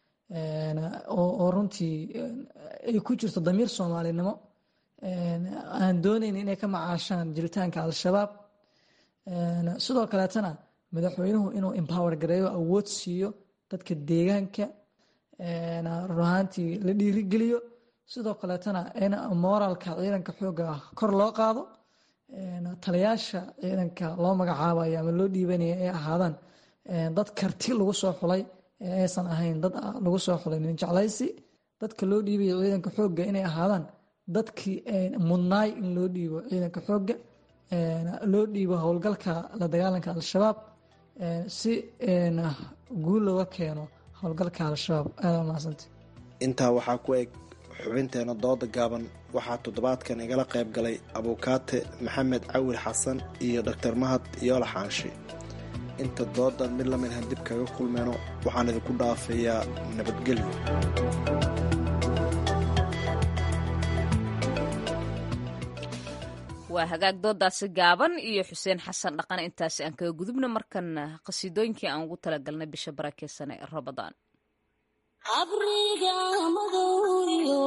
oo runtii ay ku jirto damiir soomaalinimo aan doonayn inay ka macaashaan jiritaanka al-shabaab sidoo kaleetana madaxweynuhu inuu empower gareeyo awood siiyo dadka deegaanka run ahaantii la dhiirigeliyo sidoo kaleetana in moralka ciidanka xooga ah kor loo qaado taliyaasha ciidanka loo magacaabayo ama loo dhiibanaya ay ahaadaan dad karti lagu soo xulay ee aysan ahayn dad lagu soo xulay nin jeclaysi dadka loo dhiibayo ciidanka xooga inay ahaadaan dadkii mudnaay in loo dhiibo ciidanka xooga loo dhiibo howlgalka la dagaalanka al-shabaab si guul looga keeno howlgalka al-shabaab aada mahadsanta
intaa waxaa ku eg xubinteena dooda gaaban waxaa toddobaadkan igala qayb galay abuukaate maxamed cawil xasan iyo doktor mahad yoola xaanshi inta doodan mid lamidhan dib kaga kulmeyno waxaan idinku dhaafayaa nabadgelyo
waa hagaag doodaasi gaaban iyo xuseen xasan dhaqane intaasi aan kaga gudubna markana qhasiidooyinkii aan ugu talagalnay bisha barakeysanee rabadaan
qabriga madowyo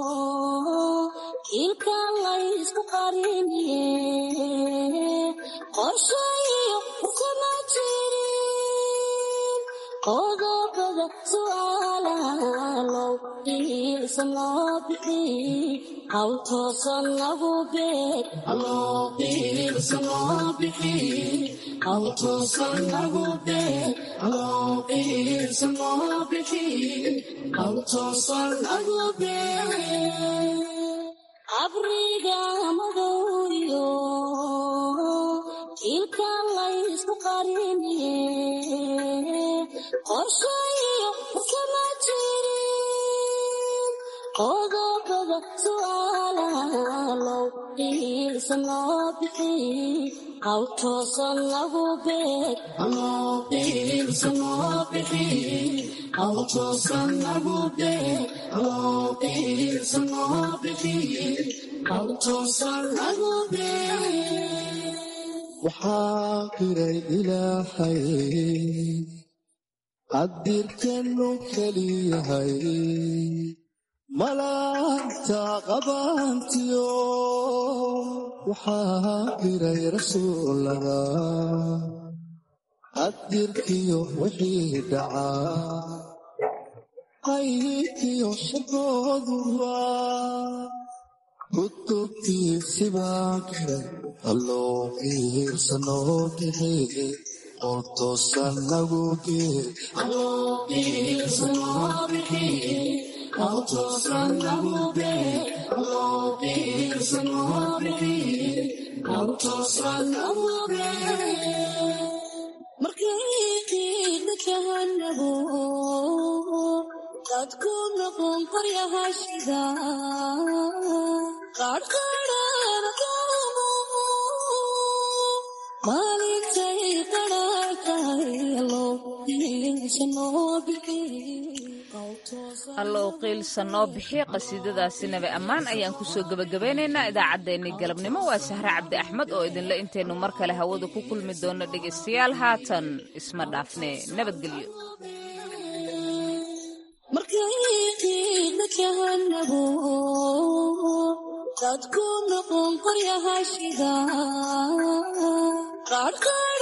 kiilka laysku qariniye qorshayo kuma jirin qodobada su'aalaalow iilsa loo bixi hawl toosan lagu beeg iilsa loo bixi hawl toosan lagu beeg iilsa loo bixi hawl toosan lagu beeg qabriga madowyo kiilka laysku qariniye qorshayo kama jirin qodobada su'aalaalow iilsa loo bixi hawl toosan lagu beeg iilsa loo bixi hawl toosan lagu beeg iilsa loo bixi hawl toosan lagu beeg
waxaa qiray ilaahay qadirkanu keliyahay malaagta qabaantiyo waxaa qiray rasuulada qadirkiyo wixii dhacaa qaybkiyo shaqooduba kutubtiisibaa qiray alloo qiirsanoo bixi oo toosan nagu geer
markayqiida kahanago dadku noqon qaryahashida qarqarhana doomo maalintay qadhaartahay allow iilsa noo bixi
allow qiilsa noo bixiya qasiidadaasi nabi ammaan ayaan kusoo gebagabeynaynaa idaacaddeenii galabnimo waa sahre cabdi axmed oo idinle intaynu mar kale hawada ku kulmi doonno dhegaystayaal haatan isma dhaafne nabadgelyo
markayqiina kahanabo dadku noqon qoryahashida qaadka